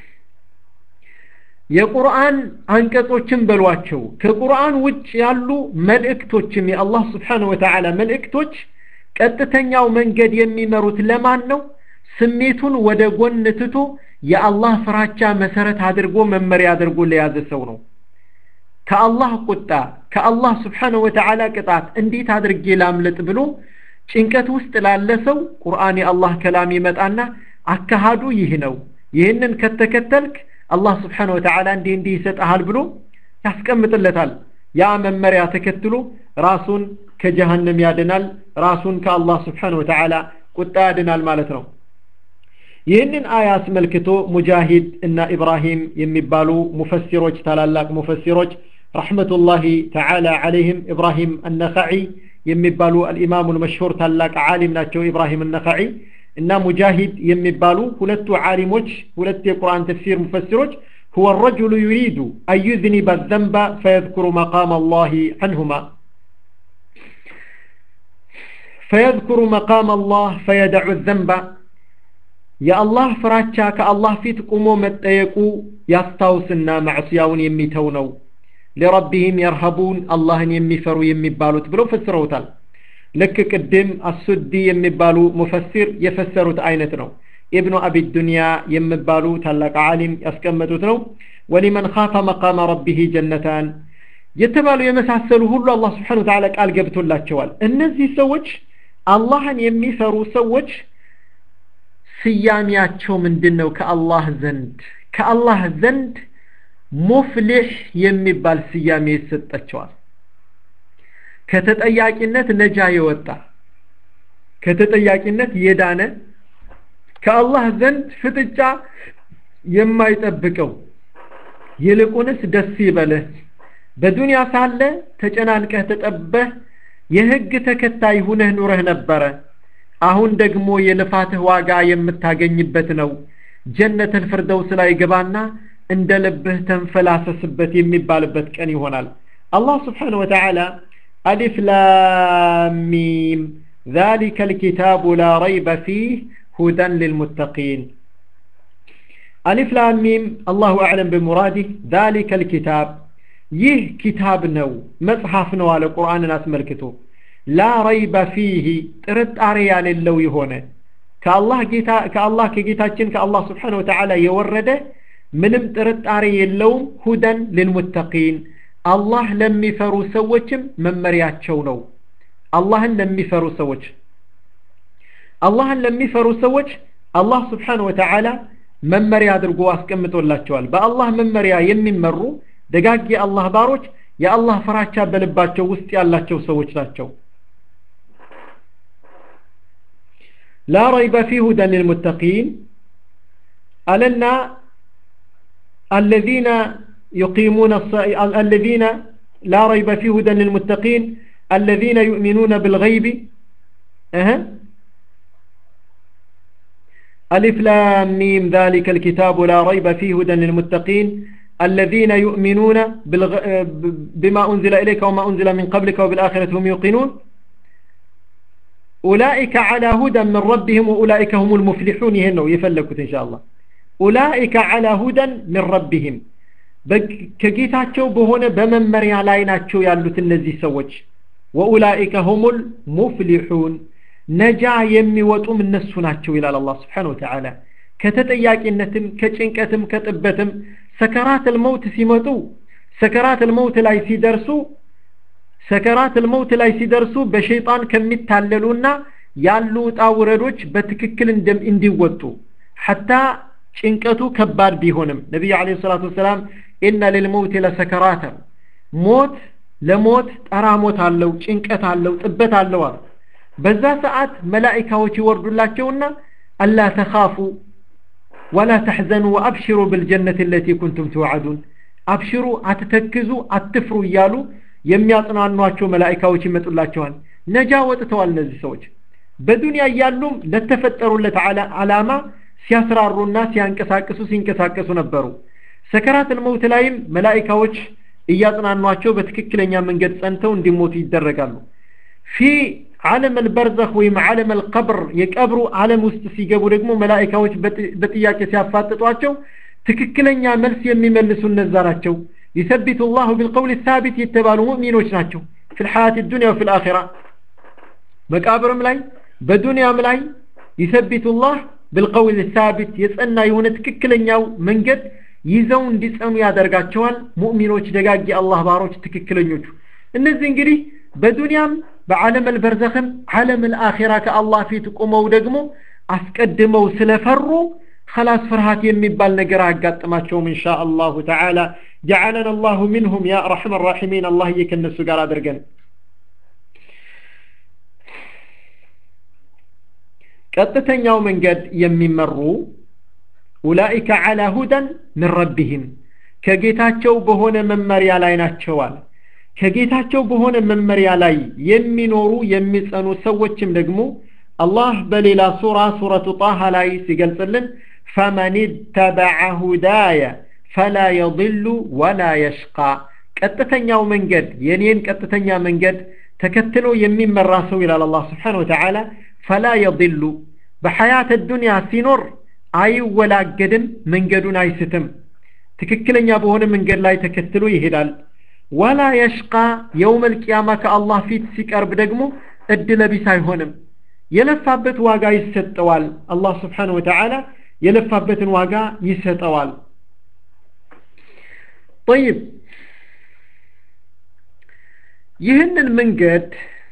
የቁርአን አንቀጾችን በሏቸው ከቁርአን ውጭ ያሉ መልእክቶችም የአላህ ስብሓን ወተዓላ መልእክቶች ቀጥተኛው መንገድ የሚመሩት ለማን ነው ስሜቱን ወደ ጎን ትቶ የአላህ ፍራቻ መሰረት አድርጎ መመሪያ አድርጎ ለያዘ ሰው ነው ከአላህ ቁጣ ከአላህ ስብሓንሁ ወተዓላ ቅጣት እንዴት አድርጌ ላምለጥ ብሎ ጭንቀት ውስጥ ላለ ሰው ቁርአን የአላህ ከላም ይመጣና አካሃዱ ይህ ነው ይህንን ከተከተልክ አላህ ስብሓን ወተዓላ እንዲህ እንዲህ ይሰጠሃል ብሎ ያስቀምጥለታል ያ መመሪያ ተከትሎ ራሱን ከጀሃነም ያድናል ራሱን ከአላህ ስብሓን ወተዓላ ቁጣ ያድናል ማለት ነው ይህንን አያ አስመልክቶ ሙጃሂድ እና ኢብራሂም የሚባሉ ሙፈሲሮች ታላላቅ ሙፈሲሮች ረሕመቱላሂ ተዓላ ዓለይህም ኢብራሂም አነኸዒ የሚባሉ አልኢማሙ ልመሽሁር ታላቅ ዓሊም ናቸው ኢብራሂም አነኸዒ እና ሙጃሂድ የሚባሉ ሁለቱ ዓሊሞች ሁለት የቁርአን ተፍሲር ሙፈሲሮች هو الرجل يريد أن يذنب الذنب فيذكر مقام الله عنهما ፈየዝኩሩ መቃም አላህ ፈየደዑ ዘንባ የአላህ ፍራቻ ከአላህ ፊት ቁሞ መጠየቁ ያስታውስና ማዕስያውን የሚተው ነው ሊረቢህም የርሀቡን አላህን የሚፈሩ የሚባሉት ብለው ፈስረውታል ልክ ቅድም አሱዲ የሚባሉ ሙፈሲር የፈሰሩት አይነት ነው ኢብኑ አቢ ዱንያ የሚባሉ ታላቅ ዓሊም ያስቀመጡት ነው ወሊመን ካፈ መቃመ ረቢህ ጀነታን የተባሉ የመሳሰሉ ሁሉ አላህ ስብሓን ወተዓላ ቃል ገብቶላቸዋል እነዚህ ሰዎች አላህን የሚፈሩ ሰዎች ስያሜያቸው ምንድን ነው ከአላህ ዘንድ ከአላህ ዘንድ ሙፍሊሕ የሚባል ስያሜ ይሰጣቸዋል ከተጠያቂነት ነጃ የወጣ ከተጠያቂነት የዳነ ከአላህ ዘንድ ፍጥጫ የማይጠብቀው ይልቁንስ ደስ ይበልህ በዱንያ ሳለ ተጨናንቀህ ተጠበህ የህግ ተከታይ ሁነህ ኑረህ ነበረ አሁን ደግሞ የልፋትህ ዋጋ የምታገኝበት ነው ጀነተል ፍርደውስ ላይ ግባና እንደ ልብህ ተንፈላሰስበት የሚባልበት ቀን ይሆናል አላህ ስብሓን ወተዓላ አሊፍ ላሚም ذلك الكتاب لا ريب فيه هدى للمتقين ألف لام ميم الله أعلم بمراده ذلك الكتاب ይህ ኪታብ ነው መጽሐፍ ነው አለ ቁርአንን አስመልክቶ ላ ረይበ ፊህ ጥርጣሬ ያሌለው የሆነ ከአላህ ጌታ ከአላህ ከጌታችን ከአላህ ስብሓን ወተዓላ የወረደ ምንም ጥርጣሬ የለውም ሁደን ልልሙተቂን አላህ ለሚፈሩ ሰዎችም መመሪያቸው ነው አላህን ለሚፈሩ ሰዎች አላህን ለሚፈሩ ሰዎች አላህ ስብሓን ወተዓላ መመሪያ አድርጎ አስቀምጦላቸዋል በአላህ መመሪያ የሚመሩ ደጋግ የአላህ ባሮች የአላህ ፍራቻ በልባቸው ውስጥ ያላቸው ሰዎች ናቸው ላ ረይበ ፊ ሁደን ልልሙተቂን አለና الذين يقيمون الذين لا ريب في هدى للمتقين الذين يؤمنون بالغيب أه. ألف لام ميم ذلك الكتاب لا ريب فيه هدى للمتقين الذين يؤمنون بالغ... بما أنزل إليك وما أنزل من قبلك وبالآخرة هم يوقنون أولئك على هدى من ربهم وأولئك هم المفلحون يهنوا يفلكوا إن شاء الله أولئك على هدى من ربهم ከጌታቸው በሆነ በመመሪያ ላይ ናቸው ያሉት እነዚህ ሰዎች ወኡላኢከ ሁሙል ሙፍሊሑን ነጃ የሚወጡም እነሱ ናቸው ይላል አላህ ስብሓን ወተዓላ ከተጠያቂነትም ከጭንቀትም ከጥበትም ሰከራት ልመውት ሲመጡ ሰከራት ልመውት ላይ ሲደርሱ ሰከራት ልመውት ላይ ሲደርሱ በሸይጣን ከሚታለሉና ያሉ ውጣ ውረዶች በትክክል እንዲወጡ ሐታ ጭንቀቱ ከባድ ቢሆንም ነቢዩ አለ ሰላቱ ወሰላም ኢነ ልልመውት ለሰከራተ ሞት ለሞት ጠራሞት አለው ጭንቀት አለው ጥበት አለው አሉ በዛ ሰዓት መላኢካዎች ይወርዱላቸውና አላ ተኻፉ ወላ ተሕዘኑ ወአብሽሩ ብልጀነት ለቲ ኩንቱም ትወዓዱን አብሽሩ አትተክዙ አትፍሩ እያሉ የሚያጽናኗቸው መላኢካዎች ይመጡላቸዋል ነጃ ወጥተዋል እነዚህ ሰዎች በዱንያ እያሉም ለተፈጠሩለት ዓላማ ሲያስራሩና ሲያንቀሳቅሱ ሲንቀሳቀሱ ነበሩ ሰከራት ልመውት ላይም መላኢካዎች እያጽናኗቸው በትክክለኛ መንገድ ጸንተው እንዲሞቱ ይደረጋሉ ፊ ዓለም አልበርዘኽ ወይም ዓለም አልቀብር የቀብሩ ዓለም ውስጥ ሲገቡ ደግሞ መላኢካዎች በጥያቄ ሲያፋጥጧቸው ትክክለኛ መልስ የሚመልሱ እነዛ ናቸው يثبت الله بالقول الثابت የተባሉ ሙእሚኖች ናቸው في الحياة الدنيا وفي الآخرة መቃብርም ላይ በዱንያም ላይ يثبت الله بالقول الثابت የጸና የሆነ ትክክለኛው መንገድ ይዘው እንዲጸኑ ያደርጋቸዋል ሙእሚኖች ደጋግ የአላህ ባሮች ትክክለኞቹ እነዚህ እንግዲህ በዱንያም በዓለም አልበርዘኽም ዓለም አልአኺራ ከአላህ ፊት ቁመው ደግሞ አስቀድመው ስለፈሩ خلاص ፍርሃት የሚባል ነገር አያጋጥማቸውም ኢንሻ አላሁ ተዓላ ጀዓለና አላሁ ሚንሁም ያ ረሕመ ራሒሚን አላህዬ ከእነሱ ጋር አድርገን ቀጥተኛው መንገድ የሚመሩ ኡላኢከ ዓላ ሁደን ምን ረቢህም ከጌታቸው በሆነ መመሪያ ላይ ናቸዋል ከጌታቸው በሆነ መመሪያ ላይ የሚኖሩ የሚጸኑ ሰዎችም ደግሞ አላህ በሌላ ሱራ ሱረቱ ጣሃ ላይ ሲገልጽልን ፈመን ተበዐ ሁዳየ ፈላ የضሉ ወላ የሽቃ ቀጥተኛው መንገድ የኔን ቀጥተኛ መንገድ ተከትሎ የሚመራ ሰው ይላል አላህ ስብሓን ወተዓላ ፈላ የضሉ በሐያት ዱንያ ሲኖር አይወላገድም መንገዱን አይስትም ትክክለኛ በሆነ መንገድ ላይ ተከትሎ ይሄዳል ወላ የሽቃ የውም ልቅያማ ከአላህ ፊት ሲቀርብ ደግሞ እድለ ቢስ አይሆንም የለፋበት ዋጋ ይሰጠዋል አላህ ስብሓን ወተዓላ የለፋበትን ዋጋ ይሰጠዋል ጠይብ ይህንን መንገድ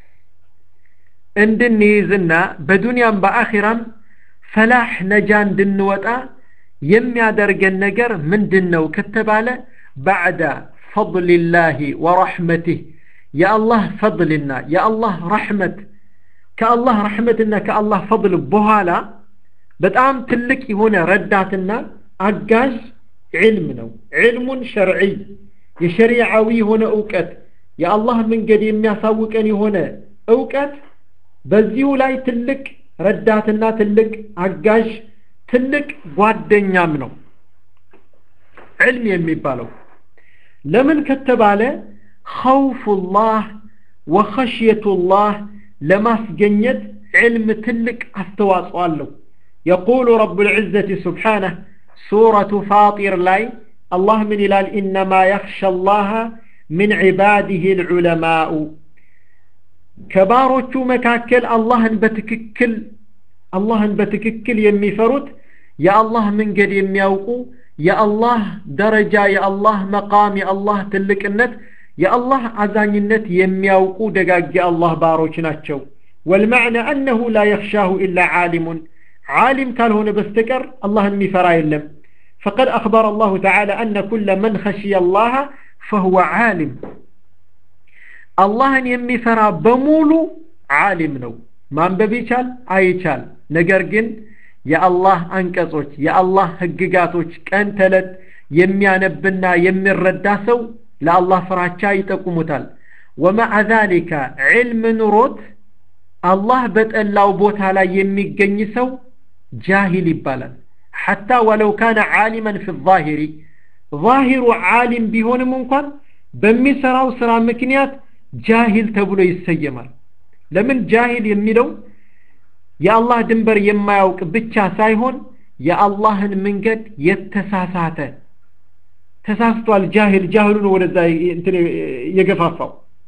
እንድንይዝና በዱንያም በአኺራም ፈላህ ነጃ እንድንወጣ የሚያደርገን ነገር ምንድን ነው ከተባለ ባዕዳ ፈضልላህ ወረሕመትህ የአላህ ፈضልና የአላህ ረሕመት ከአላህ ረሕመትና ከአላህ ፈضል በኋላ በጣም ትልቅ የሆነ ረዳትና አጋዥ ዕልም ነው ዕልሙን ሸርዒ የሸሪዓዊ የሆነ እውቀት የአላህ መንገድ የሚያሳውቀን የሆነ እውቀት በዚሁ ላይ ትልቅ ረዳትና ትልቅ አጋዥ ትልቅ ጓደኛም ነው ዕልም የሚባለው ለምን ከተባለ ኸውፉላህ ወኸሽየቱላህ ለማስገኘት ዕልም ትልቅ አስተዋጽኦ አለው የቁሉ ረቡ ልዕዘት ስብሓነህ ሱረቱ ፋጢር ላይ አላህ ምን ይላል ኢነማ የኽሸ ላሃ ምን ዒባዲህ ልዑለማኡ ከባሮቹ መካከል አላህን በትክክል አላህን በትክክል የሚፈሩት የአላህ መንገድ የሚያውቁ የአላህ ደረጃ የአላህ መቃም የአላህ ትልቅነት የአላህ አዛኝነት የሚያውቁ ደጋግ የአላህ ባሮች ናቸው ወልመዕነ አነሁ ላ የኽሻሁ ኢላ ዓሊሙን ዓሊም ካልሆነ በስተቀር አላህን የሚፈራ የለም فقد أخبر الله تعالى أن كل من خشي الله فهو عالم አላህን የሚፈራ በሙሉ ዓሊም ነው ማንበብ ይቻል አይቻል ነገር ግን የአላህ አንቀጾች የአላህ ህግጋቶች ቀን ተለት የሚያነብና የሚረዳ ሰው ለአላህ ፍራቻ ይጠቁሙታል ወመዓ ዛሊከ ዕልም ኑሮት አላህ በጠላው ቦታ ላይ የሚገኝ ሰው ጃሂል ይባላል ሐታ ወለው ካነ ዓሊመን ፊ ዛሂሪ ዛሂሩ ዓሊም ቢሆንም እንኳን በሚሰራው ስራ ምክንያት ጃሂል ተብሎ ይሰየማል ለምን ጃሂል የሚለው የአላህ ድንበር የማያውቅ ብቻ ሳይሆን የአላህን መንገድ የተሳሳተ ተሳስቷል ጃሂል ጃህሉ ነው ወደዛ እንትን የገፋፋው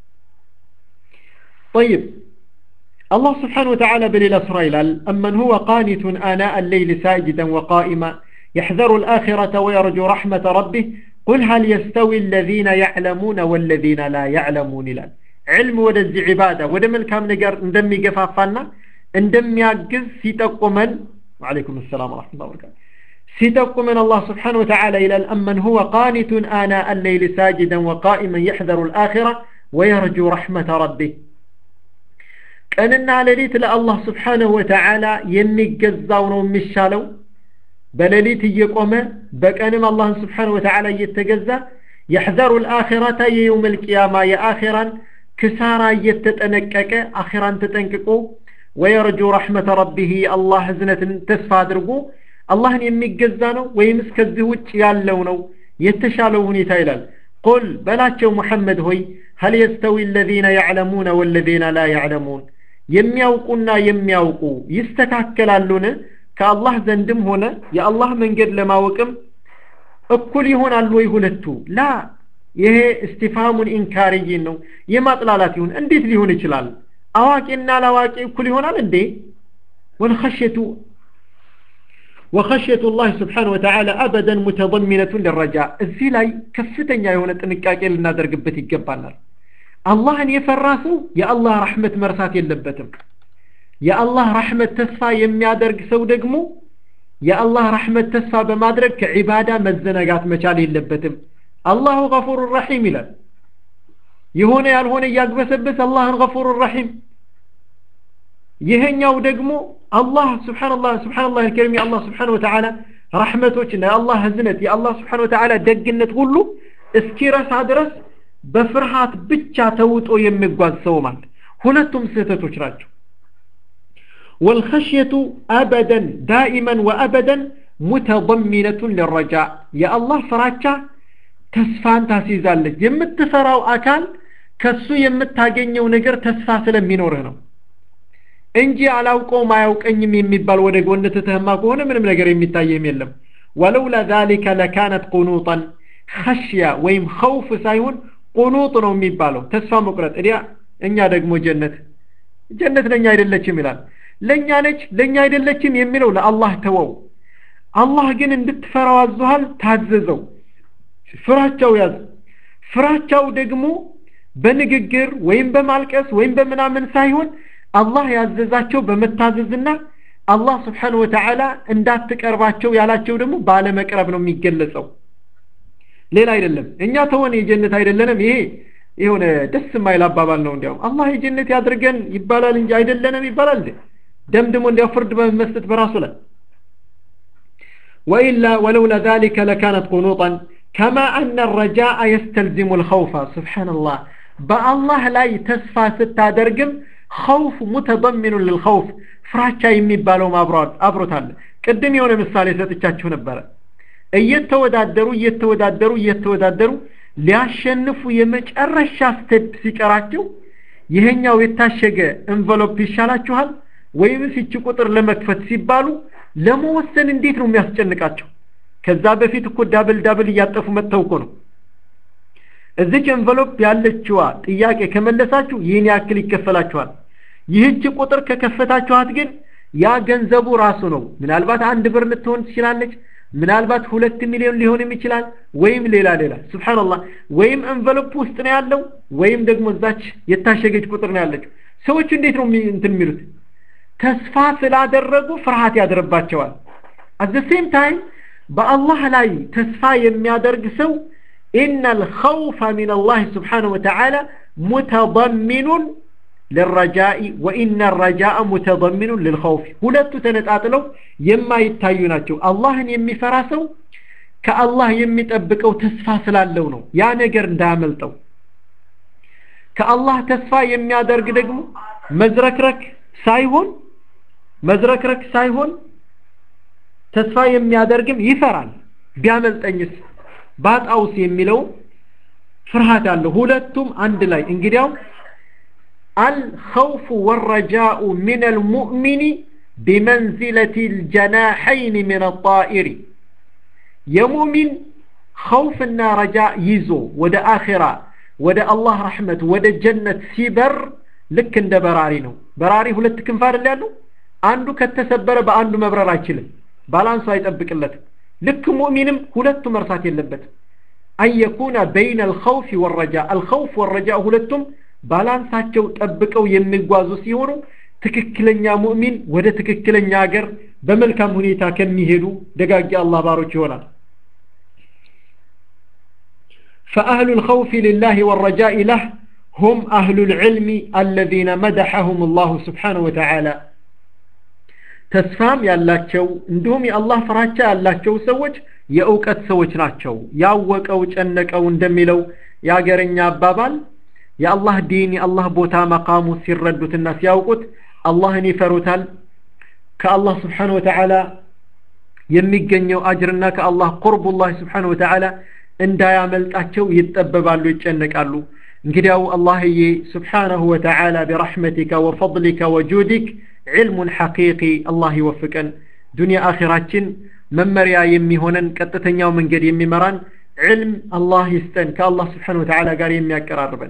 طيب الله سبحانه وتعالى بليلة سريلال أمن هو قانت آناء الليل ساجدا وقائما يحذر الآخرة ويرجو رحمة ربه قل هل يستوي الذين يعلمون والذين لا يعلمون لال علم ودز عبادة ودم الكام نقر اندمي قفافانا اندمي يقز سيتقمن وعليكم السلام ورحمة الله وبركاته سيتقمن الله سبحانه وتعالى إلى أمن هو قانت آناء الليل ساجدا وقائما يحذر الآخرة ويرجو رحمة ربه ቀንና ሌሊት ለአላህ ስብሓንሁ ወተዓላ የሚገዛው ነው የሚሻለው በሌሊት እየቆመ በቀንም አላህን ስብሓንሁ ወተዓላ እየተገዛ የሕዘሩ ልአኺረተ የየውም ልቅያማ የአኺራን ክሳራ እየተጠነቀቀ አኺራን ተጠንቅቆ ወየርጁ ረሕመተ ረቢህ አላህ እዝነትን ተስፋ አድርጎ አላህን የሚገዛ ነው ወይምስ ከዚህ ውጭ ያለው ነው የተሻለው ሁኔታ ይላል ቁል በላቸው ሙሐመድ ሆይ هل يستوي الذين يعلمون والذين لا يعلمون የሚያውቁና የሚያውቁ ይስተካከላሉን ከአላህ ዘንድም ሆነ የአላህ መንገድ ለማወቅም እኩል ይሆናሉ ወይ ሁለቱ ላ ይሄ እስቲፋሙን ኢንካርይን ነው የማጥላላት ይሁን እንዴት ሊሆን ይችላል አዋቂና ላዋቂ እኩል ይሆናል እንዴ ወልኸሽየቱ وخشية الله سبحانه وتعالى أبدا متضمنة للرجاء እዚህ ላይ ከፍተኛ የሆነ ጥንቃቄ ልናደርግበት ይገባናል አላህን የፈራ ሰው የአላህ ረሕመት መርሳት የለበትም የአላህ ረሕመት ተስፋ የሚያደርግ ሰው ደግሞ የአላህ ረሕመት ተስፋ በማድረግ ከዒባዳ መዘነጋት መቻል የለበትም አላሁ ገፉር ረሒም ይላል የሆነ ያልሆነ እያግበሰበስ አላህን ገፉር ረሒም ይሄኛው ደግሞ አላህ ስብሓንላህ ስብሓንላህ አልከሪም የአላህ ስብሓን ወተዓላ ረሕመቶችና የአላህ ህዝነት የአላህ ስብሓን ወተዓላ ደግነት ሁሉ እስኪረሳ ድረስ በፍርሃት ብቻ ተውጦ የሚጓዝ ሰው ማለት ሁለቱም ስህተቶች ናቸው والخشية أبدا دائما وأبدا متضمنة للرجاء يا الله فراتشا تسفان تاسيزالك يمتفراو أكال ከሱ የምታገኘው ነገር ተስፋ ስለሚኖርህ ነው እንጂ አላውቀውም አያውቀኝም የሚባል ወደ ጎን ትተህማ ከሆነ ምንም ነገር የሚታየህም የለም ወለውላ ዛሊከ ለካነት ቁኑጠን ኸሽያ ወይም ኸውፍ ሳይሆን ቁኑጥ ነው የሚባለው ተስፋ መቁረጥ እዲያ እኛ ደግሞ ጀነት ጀነት ለእኛ አይደለችም ይላል ለእኛ ነች ለእኛ አይደለችም የሚለው ለአላህ ተወው አላህ ግን እንድትፈራው አዞሃል ታዘዘው ፍራቻው ያዝ ፍራቻው ደግሞ በንግግር ወይም በማልቀስ ወይም በምናምን ሳይሆን አላህ ያዘዛቸው በመታዘዝና አላህ ስብሓን ወተዓላ እንዳትቀርባቸው ያላቸው ደግሞ ባለመቅረብ ነው የሚገለጸው ሌላ አይደለም እኛ ተሆን የጀነት አይደለንም ይሄ የሆነ ደስ የማይል አባባል ነው እንዲያውም አላህ የጀነት ያድርገን ይባላል እንጂ አይደለንም ይባላል እንዴ ደምድሞ እንዲያው ፍርድ በመስጠት በራሱ ላይ وإلا ولولا ذلك لكانت قنوطا كما أن الرجاء يستلزم الخوف سبحان الله بالله لا تسفى ستة درقم خوف متضمن للخوف ፍራቻ የሚባለው ማብራት አብሮታል ቅድም የሆነ ምሳሌ ሰጥቻችሁ ነበረ እየተወዳደሩ እየተወዳደሩ እየተወዳደሩ ሊያሸንፉ የመጨረሻ ስቴፕ ሲቀራቸው ይሄኛው የታሸገ እንቨሎፕ ይሻላችኋል ወይም ሲች ቁጥር ለመክፈት ሲባሉ ለመወሰን እንዴት ነው የሚያስጨንቃቸው ከዛ በፊት እኮ ዳብል ዳብል እያጠፉ መጥተው እኮ ነው እዚች ኤንቨሎፕ ያለችዋ ጥያቄ ከመለሳችሁ ይህን ያክል ይከፈላችኋል ይህች ቁጥር ከከፈታችኋት ግን ያ ገንዘቡ ራሱ ነው ምናልባት አንድ ብር ልትሆን ትችላለች ምናልባት ሁለት ሚሊዮን ሊሆንም ይችላል ወይም ሌላ ሌላ ስብሓንላህ ወይም ኤንቨሎፕ ውስጥ ነው ያለው ወይም ደግሞ እዛች የታሸገች ቁጥር ነው ያለችው ሰዎቹ እንዴት ነው እንትን የሚሉት ተስፋ ስላደረጉ ፍርሃት ያድርባቸዋል አት ሴም ታይም በአላህ ላይ ተስፋ የሚያደርግ ሰው ኢነ ልኸውፈ ምን አላህ ስብሓንሁ ወተዓላ ሙተضሚኑን للرجاء وإن الرجاء متضمن للخوف ሁለቱ ተነጣጥለው የማይታዩ ናቸው አላህን የሚፈራ ሰው ከአላህ የሚጠብቀው ተስፋ ስላለው ነው ያ ነገር እንዳያመልጠው ከአላህ ተስፋ የሚያደርግ ደግሞ መዝረክረክ ሳይሆን መዝረክረክ ሳይሆን ተስፋ የሚያደርግም ይፈራል ቢያመልጠኝስ ባጣውስ የሚለው ፍርሃት አለው ሁለቱም አንድ ላይ እንግዲያው الخوف والرجاء من المؤمن بمنزلة الجناحين من الطائر يمؤمن خوفنا رجاء يزو ود آخرة ود الله رحمة ود جنة سيبر ልክ እንደ በራሪ ነው በራሪ ሁለት ክንፍ አይደል ያለው አንዱ ከተሰበረ በአንዱ መብረር አይችልም ባላንሱ አይጠብቅለትም ልክ ሙእሚንም ሁለቱ መርሳት የለበትም አን የኩነ በይነ አልኸውፍ ወረጃ አልኸውፍ ወረጃ ሁለቱም ባላንሳቸው ጠብቀው የሚጓዙ ሲሆኑ ትክክለኛ ሙእሚን ወደ ትክክለኛ ሀገር በመልካም ሁኔታ ከሚሄዱ ደጋጊ አላህ ባሮች ይሆናል فأهل الخوف لله والرجاء له هم أهل العلم الذين مدحهم الله سبحانه وتعالى ተስፋም ያላቸው እንዲሁም የአላህ ፍራቻ ያላቸው ሰዎች የእውቀት ሰዎች ናቸው ያወቀው ጨነቀው እንደሚለው የአገረኛ አባባል የአላህ ዲን የአላህ ቦታ መቃሙ ሲረዱትና ሲያውቁት አላህን ይፈሩታል ከአላህ ስብሓን ወተዓላ የሚገኘው አጅርና ከአላህ ቁርቡላህ ስብሓን ወተዓላ እንዳያመልጣቸው ይጠበባሉ ይጨነቃሉ እንግዲያው አላህዬ ስብሓነሁ ወተዓላ ቢረሕመቲከ ወፈضሊከ ወጁዲክ ዕልሙን ሐቂቂ አላህ ይወፍቀን ዱንያ አኺራችን መመሪያ የሚሆነን ቀጥተኛው መንገድ የሚመራን ዕልም አላህ ይስጠን ከአላህ ስብሓን ወተዓላ ጋር የሚያቀራርበን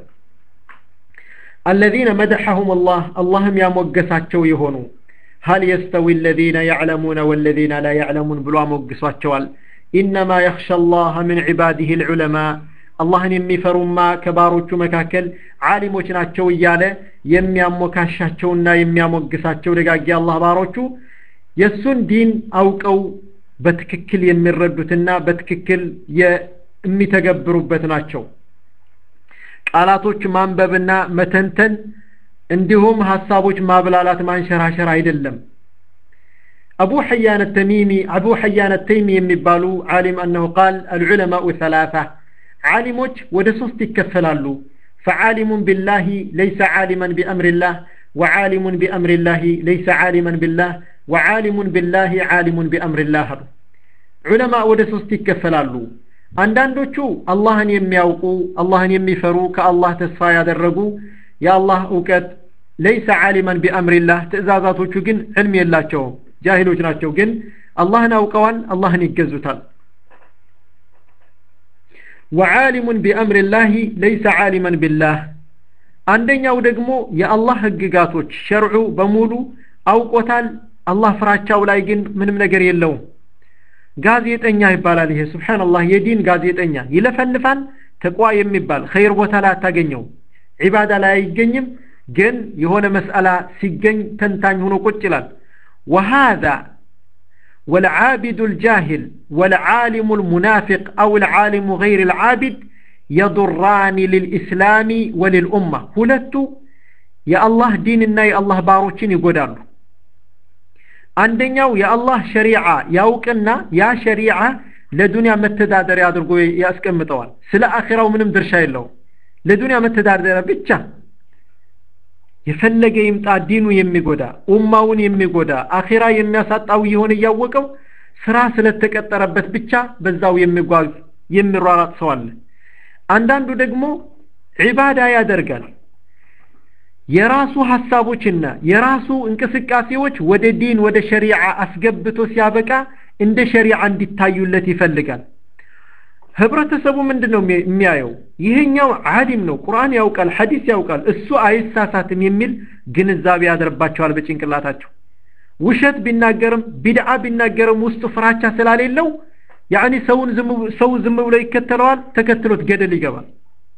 الذين مدحهم الله اللهم يا موجساتشو يهونو هل يستوي الذين يعلمون والذين لا يعلمون بلوا موجساتشو إنما يخشى الله من عباده العلماء አላህን የሚፈሩማ ከባሮቹ መካከል ዓሊሞች ናቸው እያለ የሚያሞካሻቸውና የሚያሞግሳቸው ደጋጊ አላህ ባሮቹ የእሱን ዲን አውቀው በትክክል የሚረዱትና በትክክል የሚተገብሩበት ናቸው ቃላቶች ማንበብና መተንተን እንዲሁም ሀሳቦች ማብላላት ማንሸራሸር አይደለም አቡ ሐያን ተሚሚ አቡ ሐያን ተይሚ የሚባሉ ዓሊም አነሁ ቃል አልዑለማኡ ሰላሳ ዓሊሞች ወደ ሶስት ይከፈላሉ ፈዓሊሙን ቢላሂ ለይሰ ዓሊመን ቢአምሪላህ ወዓሊሙን ቢአምሪላሂ ለይሰ ዓሊመን ቢላህ ወዓሊሙን ቢላሂ ዓሊሙን ቢአምሪላህ አሉ ዑለማ ወደ ሶስት ይከፈላሉ አንዳንዶቹ አላህን የሚያውቁ አላህን የሚፈሩ ከአላህ ተስፋ ያደረጉ የአላህ እውቀት ለይሰ ዓሊመን ቢአምሪላህ ትእዛዛቶቹ ግን ዕልም የላቸውም ጃሂሎች ናቸው ግን አላህን አውቀዋል አላህን ይገዙታል ወዓሊሙን ቢአምሪላህ ለይሰ ዓሊመን ቢላህ አንደኛው ደግሞ የአላህ ህግጋቶች ሸርዑ በሙሉ አውቆታል አላህ ፍራቻው ላይ ግን ምንም ነገር የለውም ጋዜጠኛ ይባላል ይሄ ስብሓንላህ የዲን ጋዜጠኛ ይለፈልፋል ተቋ የሚባል ኸይር ቦታ ላይ አታገኘው ዒባዳ ላይ አይገኝም ግን የሆነ መስአላ ሲገኝ ተንታኝ ሆኖ ቁጭ ይላል وهذا والعابد الجاهل والعالم المنافق أو العالم غير العابد يضران للإسلام وللأمة ሁለቱ የአላህ ዲንና የአላህ ባሮችን ይጎዳሉ አንደኛው የአላህ ሸሪዓ ያውቅና ያ ሸሪዓ ለዱንያ መተዳደሪያ አድርጎ ያስቀምጠዋል ስለ አኺራው ምንም ድርሻ የለውም ለዱንያ መተዳደሪያ ብቻ የፈለገ ይምጣ ዲኑ የሚጎዳ ኡማውን የሚጎዳ አኺራ የሚያሳጣው የሆነ እያወቀው ስራ ስለተቀጠረበት ብቻ በዛው የሚጓዝ የሚሯራጥ ሰው አለ አንዳንዱ ደግሞ ዒባዳ ያደርጋል የራሱ ሀሳቦችና የራሱ እንቅስቃሴዎች ወደ ዲን ወደ ሸሪዓ አስገብቶ ሲያበቃ እንደ ሸሪዓ እንዲታዩለት ይፈልጋል ህብረተሰቡ ምንድን ነው የሚያየው ይሄኛው አሊም ነው ቁርአን ያውቃል ሐዲስ ያውቃል እሱ አይሳሳትም የሚል ግንዛቤ ያደርባቸዋል በጭንቅላታቸው ውሸት ቢናገርም ቢድዓ ቢናገርም ውስጡ ፍራቻ ስላሌለው ያኒ ሰውን ሰው ዝም ብሎ ይከተለዋል ተከትሎት ገደል ይገባል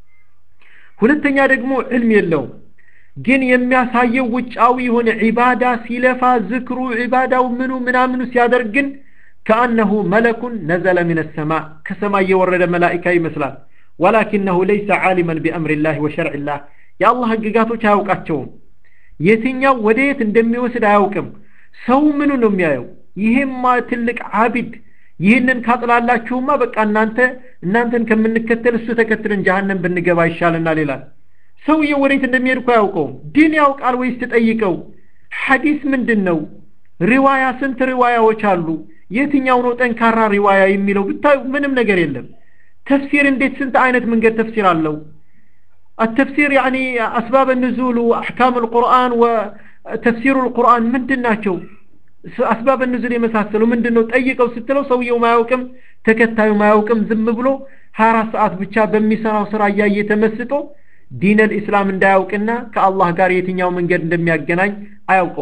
ሁለተኛ ደግሞ ዕልም የለውም ግን የሚያሳየው ውጫዊ የሆነ ዒባዳ ሲለፋ ዝክሩ ዒባዳው ምኑ ምናምኑ ሲያደርግ ግን ከአነሁ መለኩን ነዘለ ምን ሰማእ ከሰማይ የወረደ መላኢካ ይመስላል ወላኪነሁ ለይሰ ዓሊመን ቢአምሪላህ ወሸርዕላህ የአላህ ህግጋቶች አያውቃቸውም የትኛው ወደ የት እንደሚወስድ አያውቅም ሰው ምኑ ነው የሚያየው ይሄማ ትልቅ አቢድ ይህንን ካጥላላችሁማ በቃ እናንተ እናንተን ከምንከተል እሱ ተከትለን ጀሃነም ብንገባ ይሻልናል ይላል ሰውየው ወዴት እንደሚሄድ እኮ አያውቀውም ዲን ያውቃል ወይስ ትጠይቀው ሐዲስ ምንድን ነው ሪዋያ ስንት ሪዋያዎች አሉ የትኛው ነው ጠንካራ ሪዋያ የሚለው ብታዩ ምንም ነገር የለም ተፍሲር እንዴት ስንት አይነት መንገድ ተፍሲር አለው التفسير يعني أسباب النزول وأحكام القرآن وتفسير القرآن من دناتشو أسباب النزول يمساسلو من دنو تأيقو ستلو سويو ما يوكم تكتايو ما يوكم زم بلو هارا ساعات بچا بمي سراو سرا يتمسطو ዲን ልእስላም እንዳያውቅና ከአላህ ጋር የትኛው መንገድ እንደሚያገናኝ አያውቀው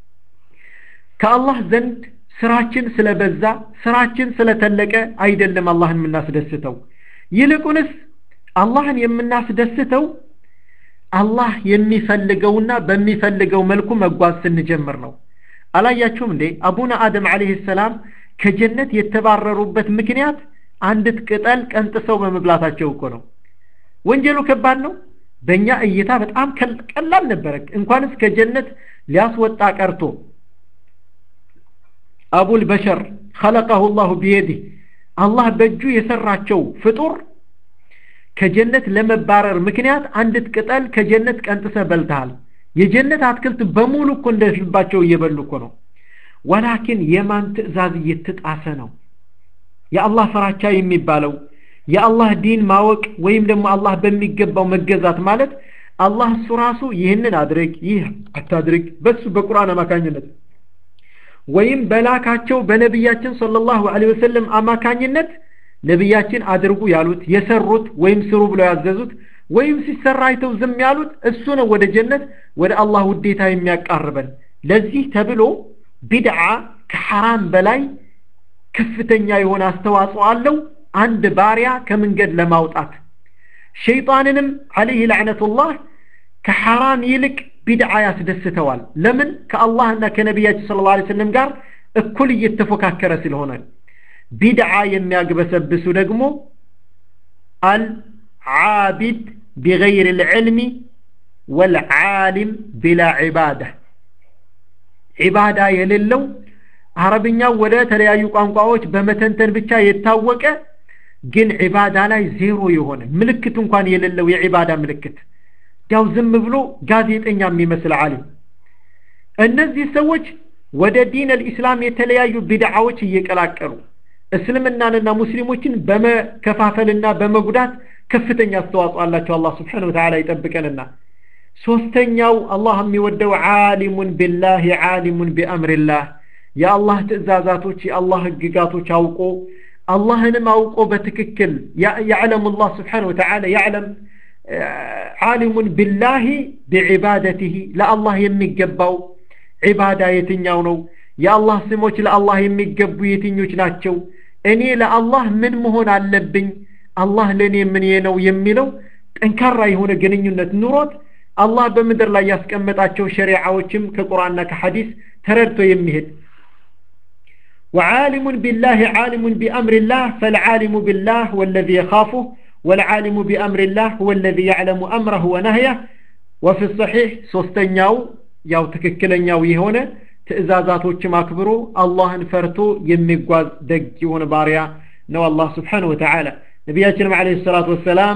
ከአላህ ዘንድ ስራችን ስለበዛ ስራችን ስለተለቀ አይደለም አላህን የምናስደስተው ይልቁንስ አላህን የምናስደስተው አላህ የሚፈልገውና በሚፈልገው መልኩ መጓዝ ስንጀምር ነው አላያችሁም እንዴ አቡነ አደም አለህ ሰላም ከጀነት የተባረሩበት ምክንያት አንዲት ቅጠል ቀንጥሰው በመብላታቸው እኮ ነው ወንጀሉ ከባድ ነው በእኛ እይታ በጣም ቀላል ነበረ እንኳንስ ከጀነት ሊያስወጣ ቀርቶ አቡል በሸር خلقه الله بيده አላህ በእጁ የሰራቸው ፍጡር ከጀነት ለመባረር ምክንያት አንዲት ቅጠል ከጀነት ቀንጥሰ በልተሃል የጀነት አትክልት በሙሉ እኮ እንደልባቸው እየበሉ እኮ ነው ወላኪን የማን ትእዛዝ እየተጣሰ ነው የአላህ ፍራቻ የሚባለው የአላህ ዲን ማወቅ ወይም ደግሞ አላህ በሚገባው መገዛት ማለት አላህ እሱ ራሱ ይህንን አድርግ ይህ አታድርግ በሱ በቁርአን አማካኝነት ወይም በላካቸው በነቢያችን ሰለላሁ ዐለይሂ ወሰለም አማካኝነት ነቢያችን አድርጉ ያሉት የሰሩት ወይም ስሩ ብለው ያዘዙት ወይም ሲሰራ አይተው ዝም ያሉት እሱ ነው ወደ ጀነት ወደ አላህ ውዴታ የሚያቃርበን ለዚህ ተብሎ ቢድዓ ከሐራም በላይ ከፍተኛ የሆነ አስተዋጽኦ አለው አንድ ባሪያ ከመንገድ ለማውጣት ሸይጣንንም አለይህ ለዕነቱላህ ከሐራም ይልቅ ቢድዓ ያስደስተዋል ለምን ከአላህና ከነቢያችን ስለ ላ ስለም ጋር እኩል እየተፎካከረ ስለሆነ ቢድዓ የሚያግበሰብሱ ደግሞ አልዓቢድ ቢገይር ልዕልሚ ወልዓሊም ቢላ ዒባዳ ዒባዳ የሌለው አረብኛው ወደ ተለያዩ ቋንቋዎች በመተንተን ብቻ የታወቀ ግን ዒባዳ ላይ ዜሮ የሆነ ምልክት እንኳን የሌለው የዒባዳ ምልክት ያው ዝም ብሎ ጋዜጠኛ የሚመስል ዓሊም እነዚህ ሰዎች ወደ ዲን አልኢስላም የተለያዩ ቢድዓዎች እየቀላቀሉ እስልምናንና ሙስሊሞችን በመከፋፈልና በመጉዳት ከፍተኛ አስተዋጽኦ አላቸው አላህ ስብሓን ወተዓላ ይጠብቀንና ሶስተኛው አላህ የሚወደው ዓሊሙን ቢላህ ዓሊሙን ቢአምሪላህ የአላህ ትእዛዛቶች የአላህ ህግጋቶች አውቆ አላህንም አውቆ በትክክል ያዕለሙ ላህ ስብሓን ወተዓላ ያዕለም ዓሊሙን ቢላሂ ቢዒባደትህ ለአላህ የሚገባው ዒባዳ የትኛው ነው የአላህ ስሞች ለአላህ የሚገቡ የትኞች ናቸው እኔ ለአላህ ምን መሆን አለብኝ አላህ ለእኔ ምን ነው የሚለው ጠንካራ የሆነ ግንኙነት ኑሮት አላህ በምድር ላይ ያስቀመጣቸው ሸሪዓዎችም ከቁርአንና ከሐዲስ ተረድቶ የሚሄድ وعالم بالله عالم بأمر الله فالعالم بالله والذي يخافه والعالم بأمر الله هو الذي يعلم أمره ونهيه وفي الصحيح سوستنياو ያው ትክክለኛው የሆነ ትእዛዛቶችም አክብሮ አላህን ፈርቶ የሚጓዝ ደግ የሆነ ባሪያ ነው አላህ ስብሓን ወተዓላ ነቢያችንም ለ ሰላት ወሰላም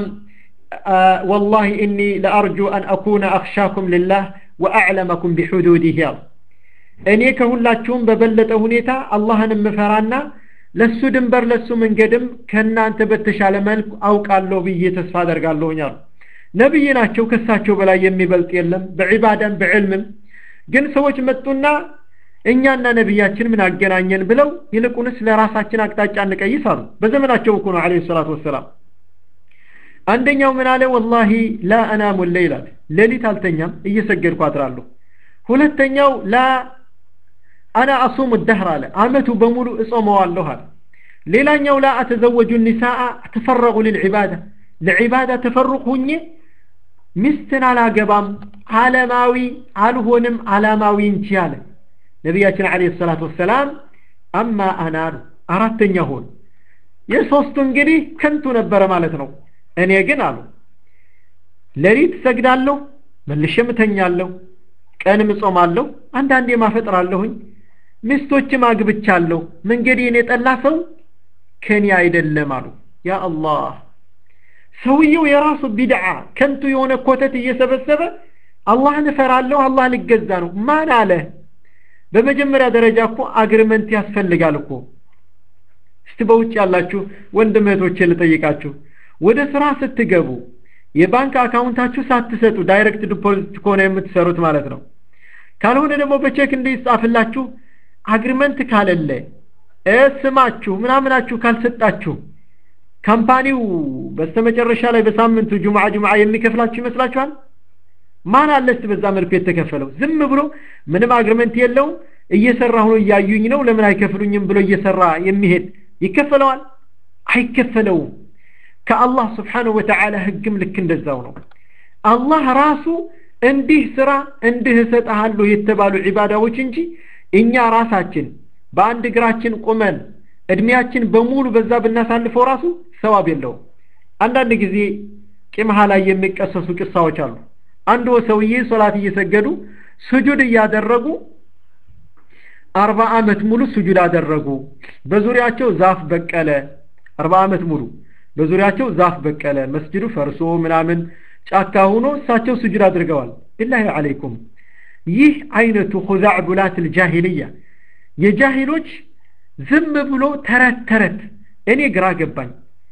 ወላሂ እኒ ለአርጁ አን አኩነ አክሻኩም ልላህ ወአዕለመኩም ቢሑዱዲህ ያሉ እኔ ከሁላችሁም በበለጠ ሁኔታ አላህን የምፈራና ለሱ ድንበር ለሱ መንገድም ከእናንተ በተሻለ መልኩ አውቃለሁ ብዬ ተስፋ አደርጋለሁኝ አሉ ነቢይ ናቸው ከሳቸው በላይ የሚበልጥ የለም በዒባዳም በዕልምም ግን ሰዎች መጡና እኛና ነቢያችን ምን አገናኘን ብለው ይልቁንስ ለራሳችን አቅጣጫ እንቀይስ አሉ በዘመናቸው እኮ ነው አለ ሰላት ወሰላም አንደኛው ምን አለ ወላሂ ላ አናሙ ሌይል አለ ሌሊት አልተኛም እየሰገድኩ አድራለሁ ሁለተኛው ላ አና አሱሙ ደህር አለ አመቱ በሙሉ እጾመዋለሁ አለ ሌላኛው ላ አተዘወጁ ኒሳአ ተፈረቁ ልልዒባዳ ለዒባዳ ተፈሩቅ ሁኜ ሚስትን አላገባም ዓለማዊ አልሆንም ዓላማዊ እንጂ አለ ነቢያችን አለ ሰላት ወሰላም አማ አናሉ አራተኛ ሆን የሶስቱ እንግዲህ ከንቱ ነበረ ማለት ነው እኔ ግን አሉ ሌሊት ሰግዳለሁ መልሼም እተኛለሁ ቀንም እጾማለሁ አንዳንዴ ማፈጥራለሁኝ ሚስቶችም አግብቻለሁ መንገዴን የጠላ ሰው ከኔ አይደለም አሉ ያ አላህ ሰውየው የራሱ ቢድዓ ከንቱ የሆነ ኮተት እየሰበሰበ አላህን እፈራለሁ አላህ ልገዛ ነው ማን አለ በመጀመሪያ ደረጃ እኮ አግሪመንት ያስፈልጋል እኮ እስቲ በውጭ ያላችሁ ወንድም እህቶቼ ልጠይቃችሁ ወደ ስራ ስትገቡ የባንክ አካውንታችሁ ሳትሰጡ ዳይሬክት ዲፖዚት ከሆነ የምትሰሩት ማለት ነው ካልሆነ ደግሞ በቼክ እንዲጻፍላችሁ አግሪመንት ካለለ ስማችሁ ምናምናችሁ ካልሰጣችሁ ካምፓኒው በስተመጨረሻ ላይ በሳምንቱ ጁምዓ ጁምዓ የሚከፍላችሁ ይመስላችኋል ማን አለስ በዛ መልኩ የተከፈለው ዝም ብሎ ምንም አግሪመንት የለውም እየሰራሁ ነው እያዩኝ ነው ለምን አይከፍሉኝም ብሎ እየሰራ የሚሄድ ይከፈለዋል አይከፈለውም ከአላህ ስብሓንሁ ወተዓላ ህግም ልክ እንደዛው ነው አላህ ራሱ እንዲህ ስራ እንዲህ እሰጥሃለሁ የተባሉ ዒባዳዎች እንጂ እኛ ራሳችን በአንድ እግራችን ቁመን እድሜያችን በሙሉ በዛ ብናሳልፈው ራሱ ሰዋብ የለውም አንዳንድ ጊዜ ቂምሃ ላይ የሚቀሰሱ ቅሳዎች አሉ አንዱ ሰውዬ ሶላት እየሰገዱ ስጁድ እያደረጉ አርባ ዓመት ሙሉ ስጁድ አደረጉ በዙሪያቸው ዛፍ በቀለ አርባ ዓመት ሙሉ በዙሪያቸው ዛፍ በቀለ መስጅዱ ፈርሶ ምናምን ጫካ ሆኖ እሳቸው ስጁድ አድርገዋል ቢላሂ አለይኩም ይህ አይነቱ ሁዛዕ ቡላት ልጃሂልያ የጃሂሎች ዝም ብሎ ተረት ተረት እኔ ግራ ገባኝ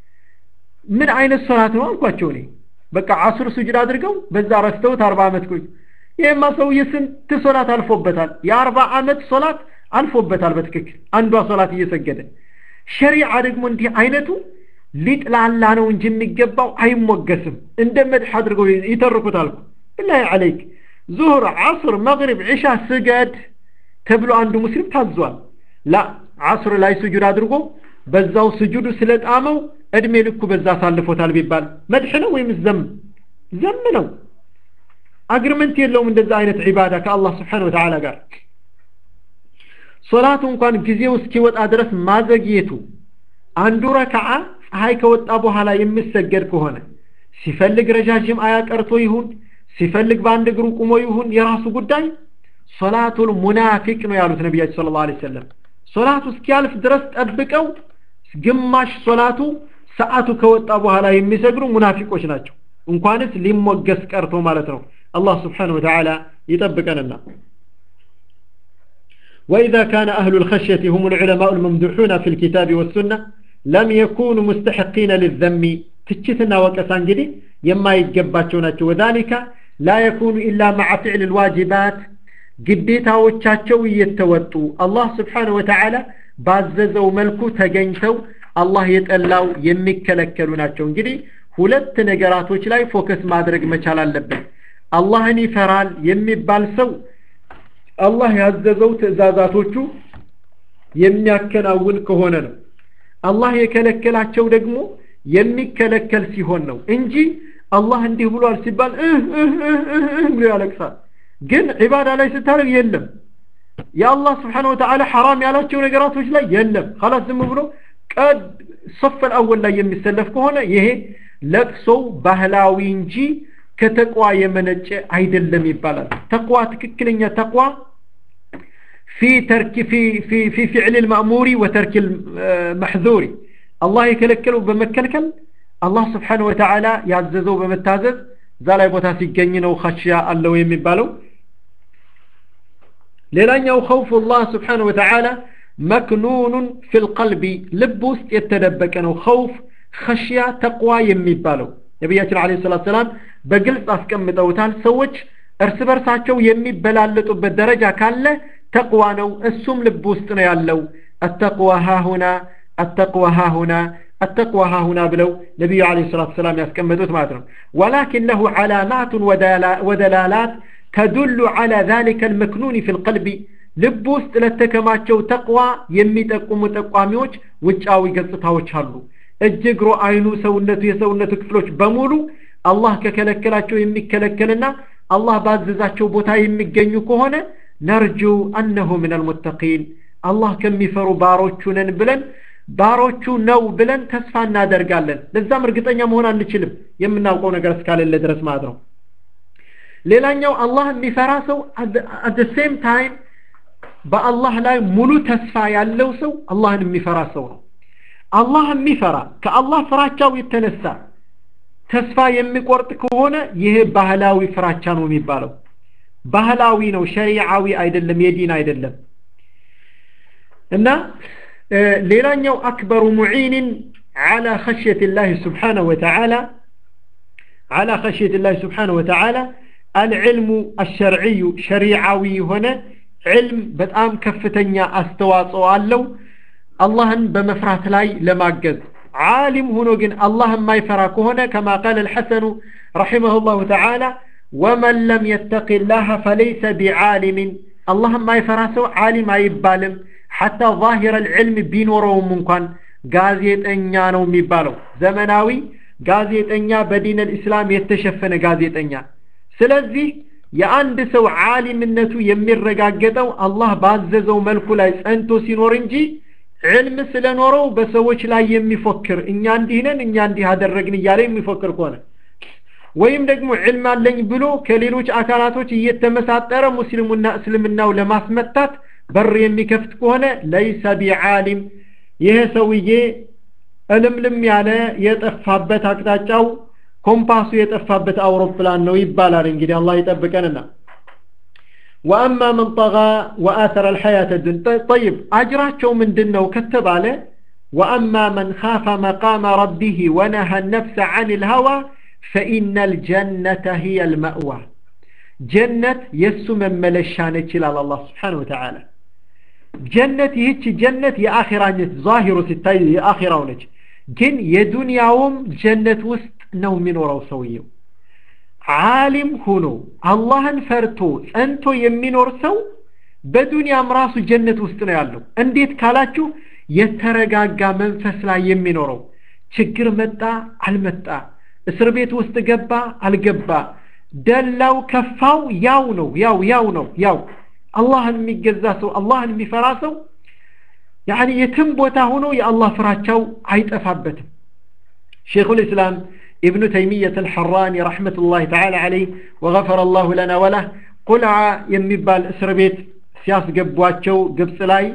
ምን አይነት ሶላት ነው አልኳቸው እኔ በቃ አሱር ስጁድ አድርገው በዛ ረስተውት አርባ ዓመት ቆዩ ይህማ ሰውዬ ስንት ሶላት አልፎበታል የአርባ ዓመት ሶላት አልፎበታል በትክክል አንዷ ሶላት እየሰገደ ሸሪዓ ደግሞ እንዲህ አይነቱ ሊጥላላ ነው እንጂ የሚገባው አይሞገስም እንደ መድሕ አድርገው ይተርኩታል ብላሂ አለይክ ዙሁር ዓስር መግሪብ ዒሻ ስገድ ተብሎ አንዱ ሙስሊም ታዟል ላ ዓስር ላይ ስጁድ አድርጎ በዛው ስጁዱ ስለጣመው እድሜ ልኩ በዛ አሳልፎታል ቢባል መድሕ ነው ወይም ዘም ዘም ነው አግሪመንት የለውም እንደዛ አይነት ዒባዳ ከአላህ ስብሓን ወተዓላ ጋር ሶላቱ እንኳን ጊዜው እስኪወጣ ድረስ ማዘግየቱ አንዱ ረክዓ ፀሐይ ከወጣ በኋላ የሚሰገድ ከሆነ ሲፈልግ ረዣዥም አያ ቀርቶ ይሁን ሲፈልግ በአንድ እግሩ ቁሞ ይሁን የራሱ ጉዳይ ሶላቱል ሙናፊቅ ነው ያሉት ነቢያችን ስለ ላ ሰለም ሶላቱ እስኪያልፍ ድረስ ጠብቀው ግማሽ ሶላቱ ሰዓቱ ከወጣ በኋላ የሚሰግዱ ሙናፊቆች ናቸው እንኳንስ ሊሞገስ ቀርቶ ማለት ነው አላህ ስብሓን ወተዓላ ይጠብቀንና وإذا كان أهل الخشية هم العلماء الممدوحون في الكتاب والسنة لم يكونوا مستحقين للذم تجتنا وكسان جدي يما يتجباتشونات وذلك لا يكون إلا مع فعل الواجبات ግዴታዎቻቸው እየተወጡ አላህ ስብሓን ወተዓላ ባዘዘው መልኩ ተገኝተው አላህ የጠላው የሚከለከሉ ናቸው እንግዲህ ሁለት ነገራቶች ላይ ፎከስ ማድረግ መቻል አለብን አላህን ይፈራል የሚባል ሰው አላህ ያዘዘው ትእዛዛቶቹ የሚያከናውን ከሆነ ነው አላህ የከለከላቸው ደግሞ የሚከለከል ሲሆን ነው እንጂ አላህ እንዲህ ብሏል ሲባል ብሎ ያለቅሳል ግን ዒባዳ ላይ ስታደርግ የለም የአላህ ስብሓን ወተዓላ ሐራም ያላቸው ነገራቶች ላይ የለም ላስ ዝም ብሎ ቀድ ሰፈል አወል ላይ የሚሰለፍ ከሆነ ይሄ ለቅሶው ባህላዊ እንጂ ከተቋ የመነጨ አይደለም ይባላል ተቋ ትክክለኛ ተቋ في ترك في في في فعل المأمور وترك المحذور الله يكلكل بمكلكل الله سبحانه وتعالى يعززه بمتازز ዛ ላይ ቦታ ሲገኝ ነው ኸሽያ አለው የሚባለው ሌላኛው ኸውፍ ላህ ስብሓን ወተዓላ መክኑኑን ፊልቀልቢ ልብ ውስጥ የተደበቀ ነው ኸውፍ ኸሽያ ተቅዋ የሚባለው ነቢያችን አለ ሰላት ሰላም በግልጽ አስቀምጠውታል ሰዎች እርስ በርሳቸው የሚበላለጡበት ደረጃ ካለ ተቅዋ ነው እሱም ልብ ውስጥ ነው ያለው አተቅዋ ሃሁና አተቅዋ ሃሁና التقوى ها هنا بلو نبي عليه الصلاة والسلام يسكمدوت ماتنا ولكن له علامات ودلالات تدل على ذلك المكنون في القلب ልብ ለተከማቸው ተቅዋ የሚጠቁሙ ጠቋሚዎች ውጫዊ ገጽታዎች አሉ እጅ እግሮ አይኑ ሰውነቱ የሰውነቱ ክፍሎች በሙሉ አላህ ከከለከላቸው የሚከለከልና አላህ ባዘዛቸው ቦታ የሚገኙ ከሆነ ነርጁ አነሁ ምን አልሙተቂን አላህ ከሚፈሩ ባሮቹ ነን ብለን ባሮቹ ነው ብለን ተስፋ እናደርጋለን ለዛም እርግጠኛ መሆን አንችልም የምናውቀው ነገር እስካሌለ ድረስ ማለት ነው ሌላኛው አላህ የሚፈራ ሰው አት ሴም ታይም በአላህ ላይ ሙሉ ተስፋ ያለው ሰው አላህን የሚፈራ ሰው ነው አላህ የሚፈራ ከአላህ ፍራቻው የተነሳ ተስፋ የሚቆርጥ ከሆነ ይሄ ባህላዊ ፍራቻ ነው የሚባለው ባህላዊ ነው ሸሪዓዊ አይደለም የዲን አይደለም እና ሌላኛው አክበሩ ሙዒንን على خشية الله سبحانه وتعالى على خشية الله سبحانه وتعالى العلم الشرعي شريعوي هنا علم بتأم كفتنيا استواصو አለው አላህን በመፍራት ላይ ለማገዝ ዓሊም ሆኖ ግን አላህን ማይፈራ ከሆነ ከማ ቃል الحسن رحمه الله تعالى ومن لم يتق الله فليس بعالم አላህን ማይፈራ ሰው ዓሊም አይባልም ሐታ ዛሂረ ልዕልም ቢኖረውም እንኳን ጋዜጠኛ ነው የሚባለው ዘመናዊ ጋዜጠኛ በዲን ልእስላም የተሸፈነ ጋዜጠኛ ስለዚህ የአንድ ሰው ዓሊምነቱ የሚረጋገጠው አላህ ባዘዘው መልኩ ላይ ጸንቶ ሲኖር እንጂ ዕልም ስለኖረው በሰዎች ላይ የሚፎክር እኛ እንዲህ ነን እኛ እንዲህ አደረግን እያለ የሚፎክር ከሆነ ወይም ደግሞ ዕልም አለኝ ብሎ ከሌሎች አካላቶች እየተመሳጠረ ሙስሊሙና እስልምናው ለማስመታት በር የሚከፍት ከሆነ ለይሰ ቢዓሊም ይሄ ሰውዬ እልምልም ያለ የጠፋበት አቅጣጫው ኮምፓሱ የጠፋበት አውሮፕላን ነው ይባላል እንግዲህ አላህ ይጠብቀንና وأما من طغى وآثر الحياة الدنيا طيب أجراቸው ምንድነው ከተባለ وأما من خاف مقام ربه ونهى النفس عن الهوى فإن الجنة هي المأوى جنة يسو من ملشانة إلى الله سبحانه وتعالى ጀነት ይህች ጀነት የአኺራነት ዛሂሩ ሲታይ የአኺራው ነች ግን የዱንያውም ጀነት ውስጥ ነው የሚኖረው ሰውየው ዓሊም ሆኖ አላህን ፈርቶ ጸንቶ የሚኖር ሰው በዱንያም ራሱ ጀነት ውስጥ ነው ያለው እንዴት ካላችሁ የተረጋጋ መንፈስ ላይ የሚኖረው ችግር መጣ አልመጣ እስር ቤት ውስጥ ገባ አልገባ ደላው ከፋው ያው ነው ያው ያው ነው ያው አላህን የሚገዛ ሰው አላህን የሚፈራ ሰው ያኒ የትም ቦታ ሆኖ የአላህ ፍራቻው አይጠፋበትም ሼኹ ልእስላም ابن تيمية الحراني رحمة الله تعالى عليه وغفر الله لنا وله قلع يمبال اسر بيت سياس قبواتشو قبس لاي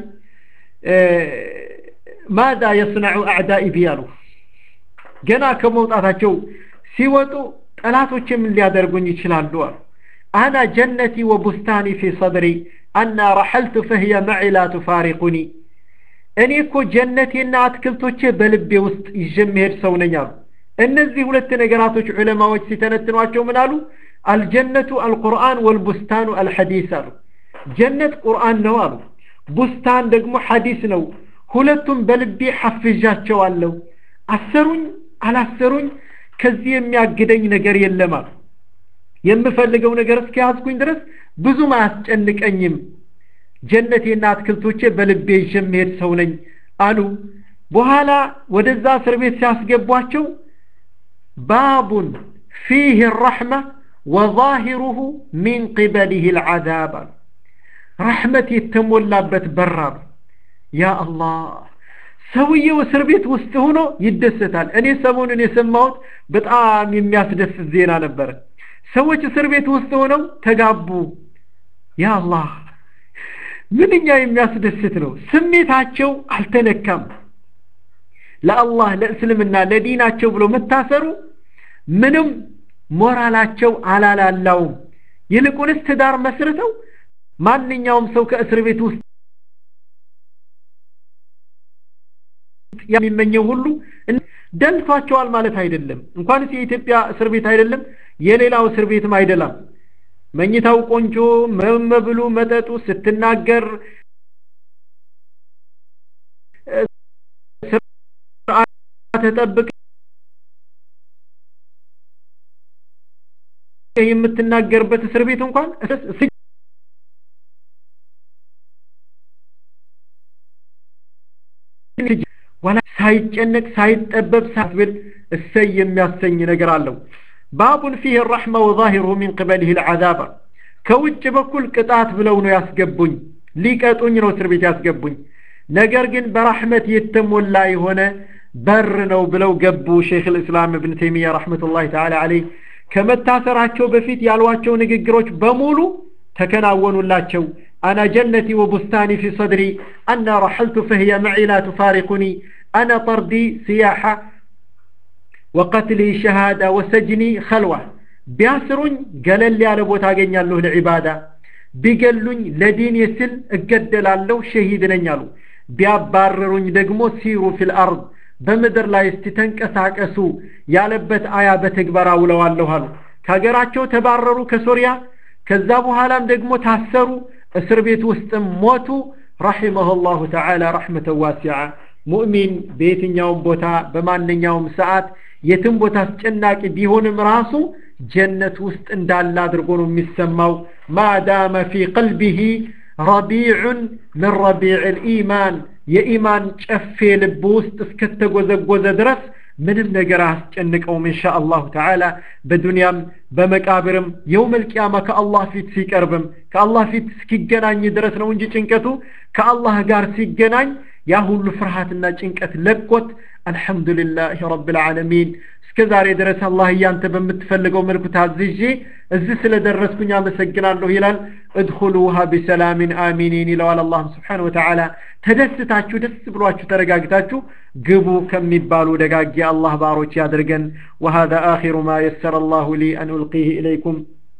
ماذا يصنع أعدائي بيالو جنا كموطاتشو سيوتو ጠላቶችም ሊያደርጉኝ ይችላሉ አሉ አና ጀነቲ ወቡስታኒ ፊ ሰድሪ አና ረሐልቱ ፈህየ መዒ ላ ቱፋሪቁኒ እኔ እኮ ጀነቴና አትክልቶቼ በልቤ ውስጥ ይዤ የምሄድ ሰው ነኝ አሉ እነዚህ ሁለት ነገራቶች ዑለማዎች ሲተነትኗቸው ምን አሉ አልጀነቱ አልቁርአን ወልቡስታኑ አልሐዲስ አሉ ጀነት ቁርአን ነው አሉ ቡስታን ደግሞ ሐዲስ ነው ሁለቱም በልቤ ሐፍዣቸዋለሁ አሰሩኝ አላሰሩኝ ከዚህ የሚያግደኝ ነገር የለም አሉ የምፈልገው ነገር እስከያዝኩኝ ድረስ ብዙም አያስጨንቀኝም ጀነቴና አትክልቶቼ በልቤ ይዤ የምሄድ ሰው ነኝ አሉ በኋላ ወደዛ እስር ቤት ሲያስገቧቸው ባቡን ፊህ ረሕመ ወዛሂሩሁ ሚን ቅበሊህ ልዓዛብ አሉ ረሕመት የተሞላበት በራሉ ያ አላህ ሰውየው እስር ቤት ውስጥ ሆኖ ይደሰታል እኔ ሰሞኑን የሰማሁት በጣም የሚያስደስት ዜና ነበረ ሰዎች እስር ቤት ውስጥ ሆነው ተጋቡ ያ አላህ ምንኛ የሚያስደስት ነው ስሜታቸው አልተነካም ለአላህ ለእስልምና ለዲናቸው ብሎ መታሰሩ ምንም ሞራላቸው አላላላውም ይልቁንስ ትዳር መስርተው ማንኛውም ሰው ከእስር ቤት ውስጥ የሚመኘው ሁሉ ደልቷቸዋል ማለት አይደለም እንኳንስ የኢትዮጵያ እስር ቤት አይደለም የሌላው እስር ቤትም አይደላም መኝታው ቆንጆ መመብሉ መጠጡ ስትናገር ተጠብቅ የምትናገርበት እስር ቤት እንኳን ወላ ሳይጨነቅ ሳይጠበብ ሳትብል እሰይ የሚያሰኝ ነገር አለው ባቡን ፊህ ረሕመ ወዛሂሩሁ ሚን ቅበሊህ ልዓዛብ ከውጭ በኩል ቅጣት ብለው ነው ያስገቡኝ ሊቀጡኝ ነው እስር ቤት ያስገቡኝ ነገር ግን በራሕመት የተሞላ የሆነ በር ነው ብለው ገቡ ሼክ ልእስላም እብን ተይሚያ ረሕመቱላህ ተዓላ አለይህ ከመታሰራቸው በፊት ያሏቸው ንግግሮች በሙሉ ተከናወኑላቸው أنا جنتي وبستاني في صدري أنا رحلت فهي معي لا تفارقني أنا طردي سياحة وقتلي شهادة وسجني خلوة بياسرون قال لي على بوت له العبادة بيقلون لدين يسل اقدل له شهيد نيالو بياباررون دقمو سيروا في الأرض በምድር ላይ እስቲ ተንቀሳቀሱ ያለበት አያ በተግባር አውለዋለሁ አሉ ከሀገራቸው ተባረሩ ከሶሪያ ከዛ በኋላም ደግሞ ታሰሩ እስር ቤት ውስጥም ሞቱ ረሒመሁ ላሁ ተዓላ ረሕመተ ዋሲዓ ሙእሚን በየትኛውም ቦታ በማንኛውም ሰዓት የትም ቦታ አስጨናቂ ቢሆንም ራሱ ጀነት ውስጥ እንዳለ አድርጎ ነው የሚሰማው ማዳመ ፊ ቀልቢሂ ረቢዑን ምን ረቢዕ ልኢማን የኢማን ጨፌ ልብ ውስጥ እስከተጎዘጎዘ ድረስ ምንም ነገር አያስጨንቀውም እንሻ አላሁ ተዓላ በዱንያም በመቃብርም የውመል ቂያማ ከአላህ ፊት ሲቀርብም ከአላህ ፊት እስኪገናኝ ድረስ ነው እንጂ ጭንቀቱ ከአላህ ጋር ሲገናኝ ያ ሁሉ ፍርሃትና ጭንቀት ለቆት አልሐምዱሊላህ ረብልዓለሚን እስከ ዛሬ ድረስ አላህ እያንተ በምትፈልገው መልኩ ታዝዤ እዚህ ስለደረስኩኝ አመሰግናለሁ ይላል እድኹሉሃ ቢሰላሚን አሚኒን ይለዋል አላህ ስብሓን ወተዓላ ተደስታችሁ ደስ ብሏችሁ ተረጋግታችሁ ግቡ ከሚባሉ ደጋጊ አላህ ባሮች ያድርገን وهذا آخر ما يسر الله لي أن ألقيه إليكم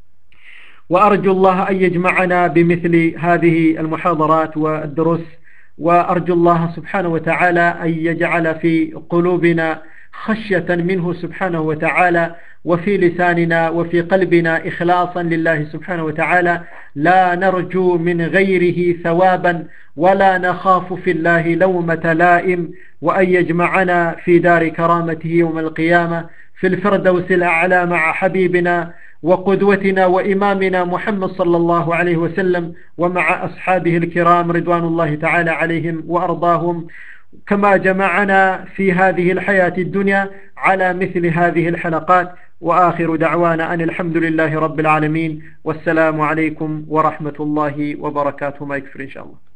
وأرجو الله أن يجمعنا بمثل هذه المحاضرات والدروس وأرجو الله سبحانه وتعالى أن يجعل في قلوبنا خشية منه سبحانه وتعالى وفي لساننا وفي قلبنا إخلاصا لله سبحانه وتعالى لا نرجو من غيره ثوابا ولا نخاف في الله لومة لائم وأن يجمعنا في دار كرامته يوم القيامة في الفردوس الأعلى مع حبيبنا وقدوتنا وإمامنا محمد صلى الله عليه وسلم ومع أصحابه الكرام رضوان الله تعالى عليهم وأرضاهم كما جمعنا في هذه الحياة الدنيا على مثل هذه الحلقات وآخر دعوانا أن الحمد لله رب العالمين والسلام عليكم ورحمة الله وبركاته ما يكفر إن شاء الله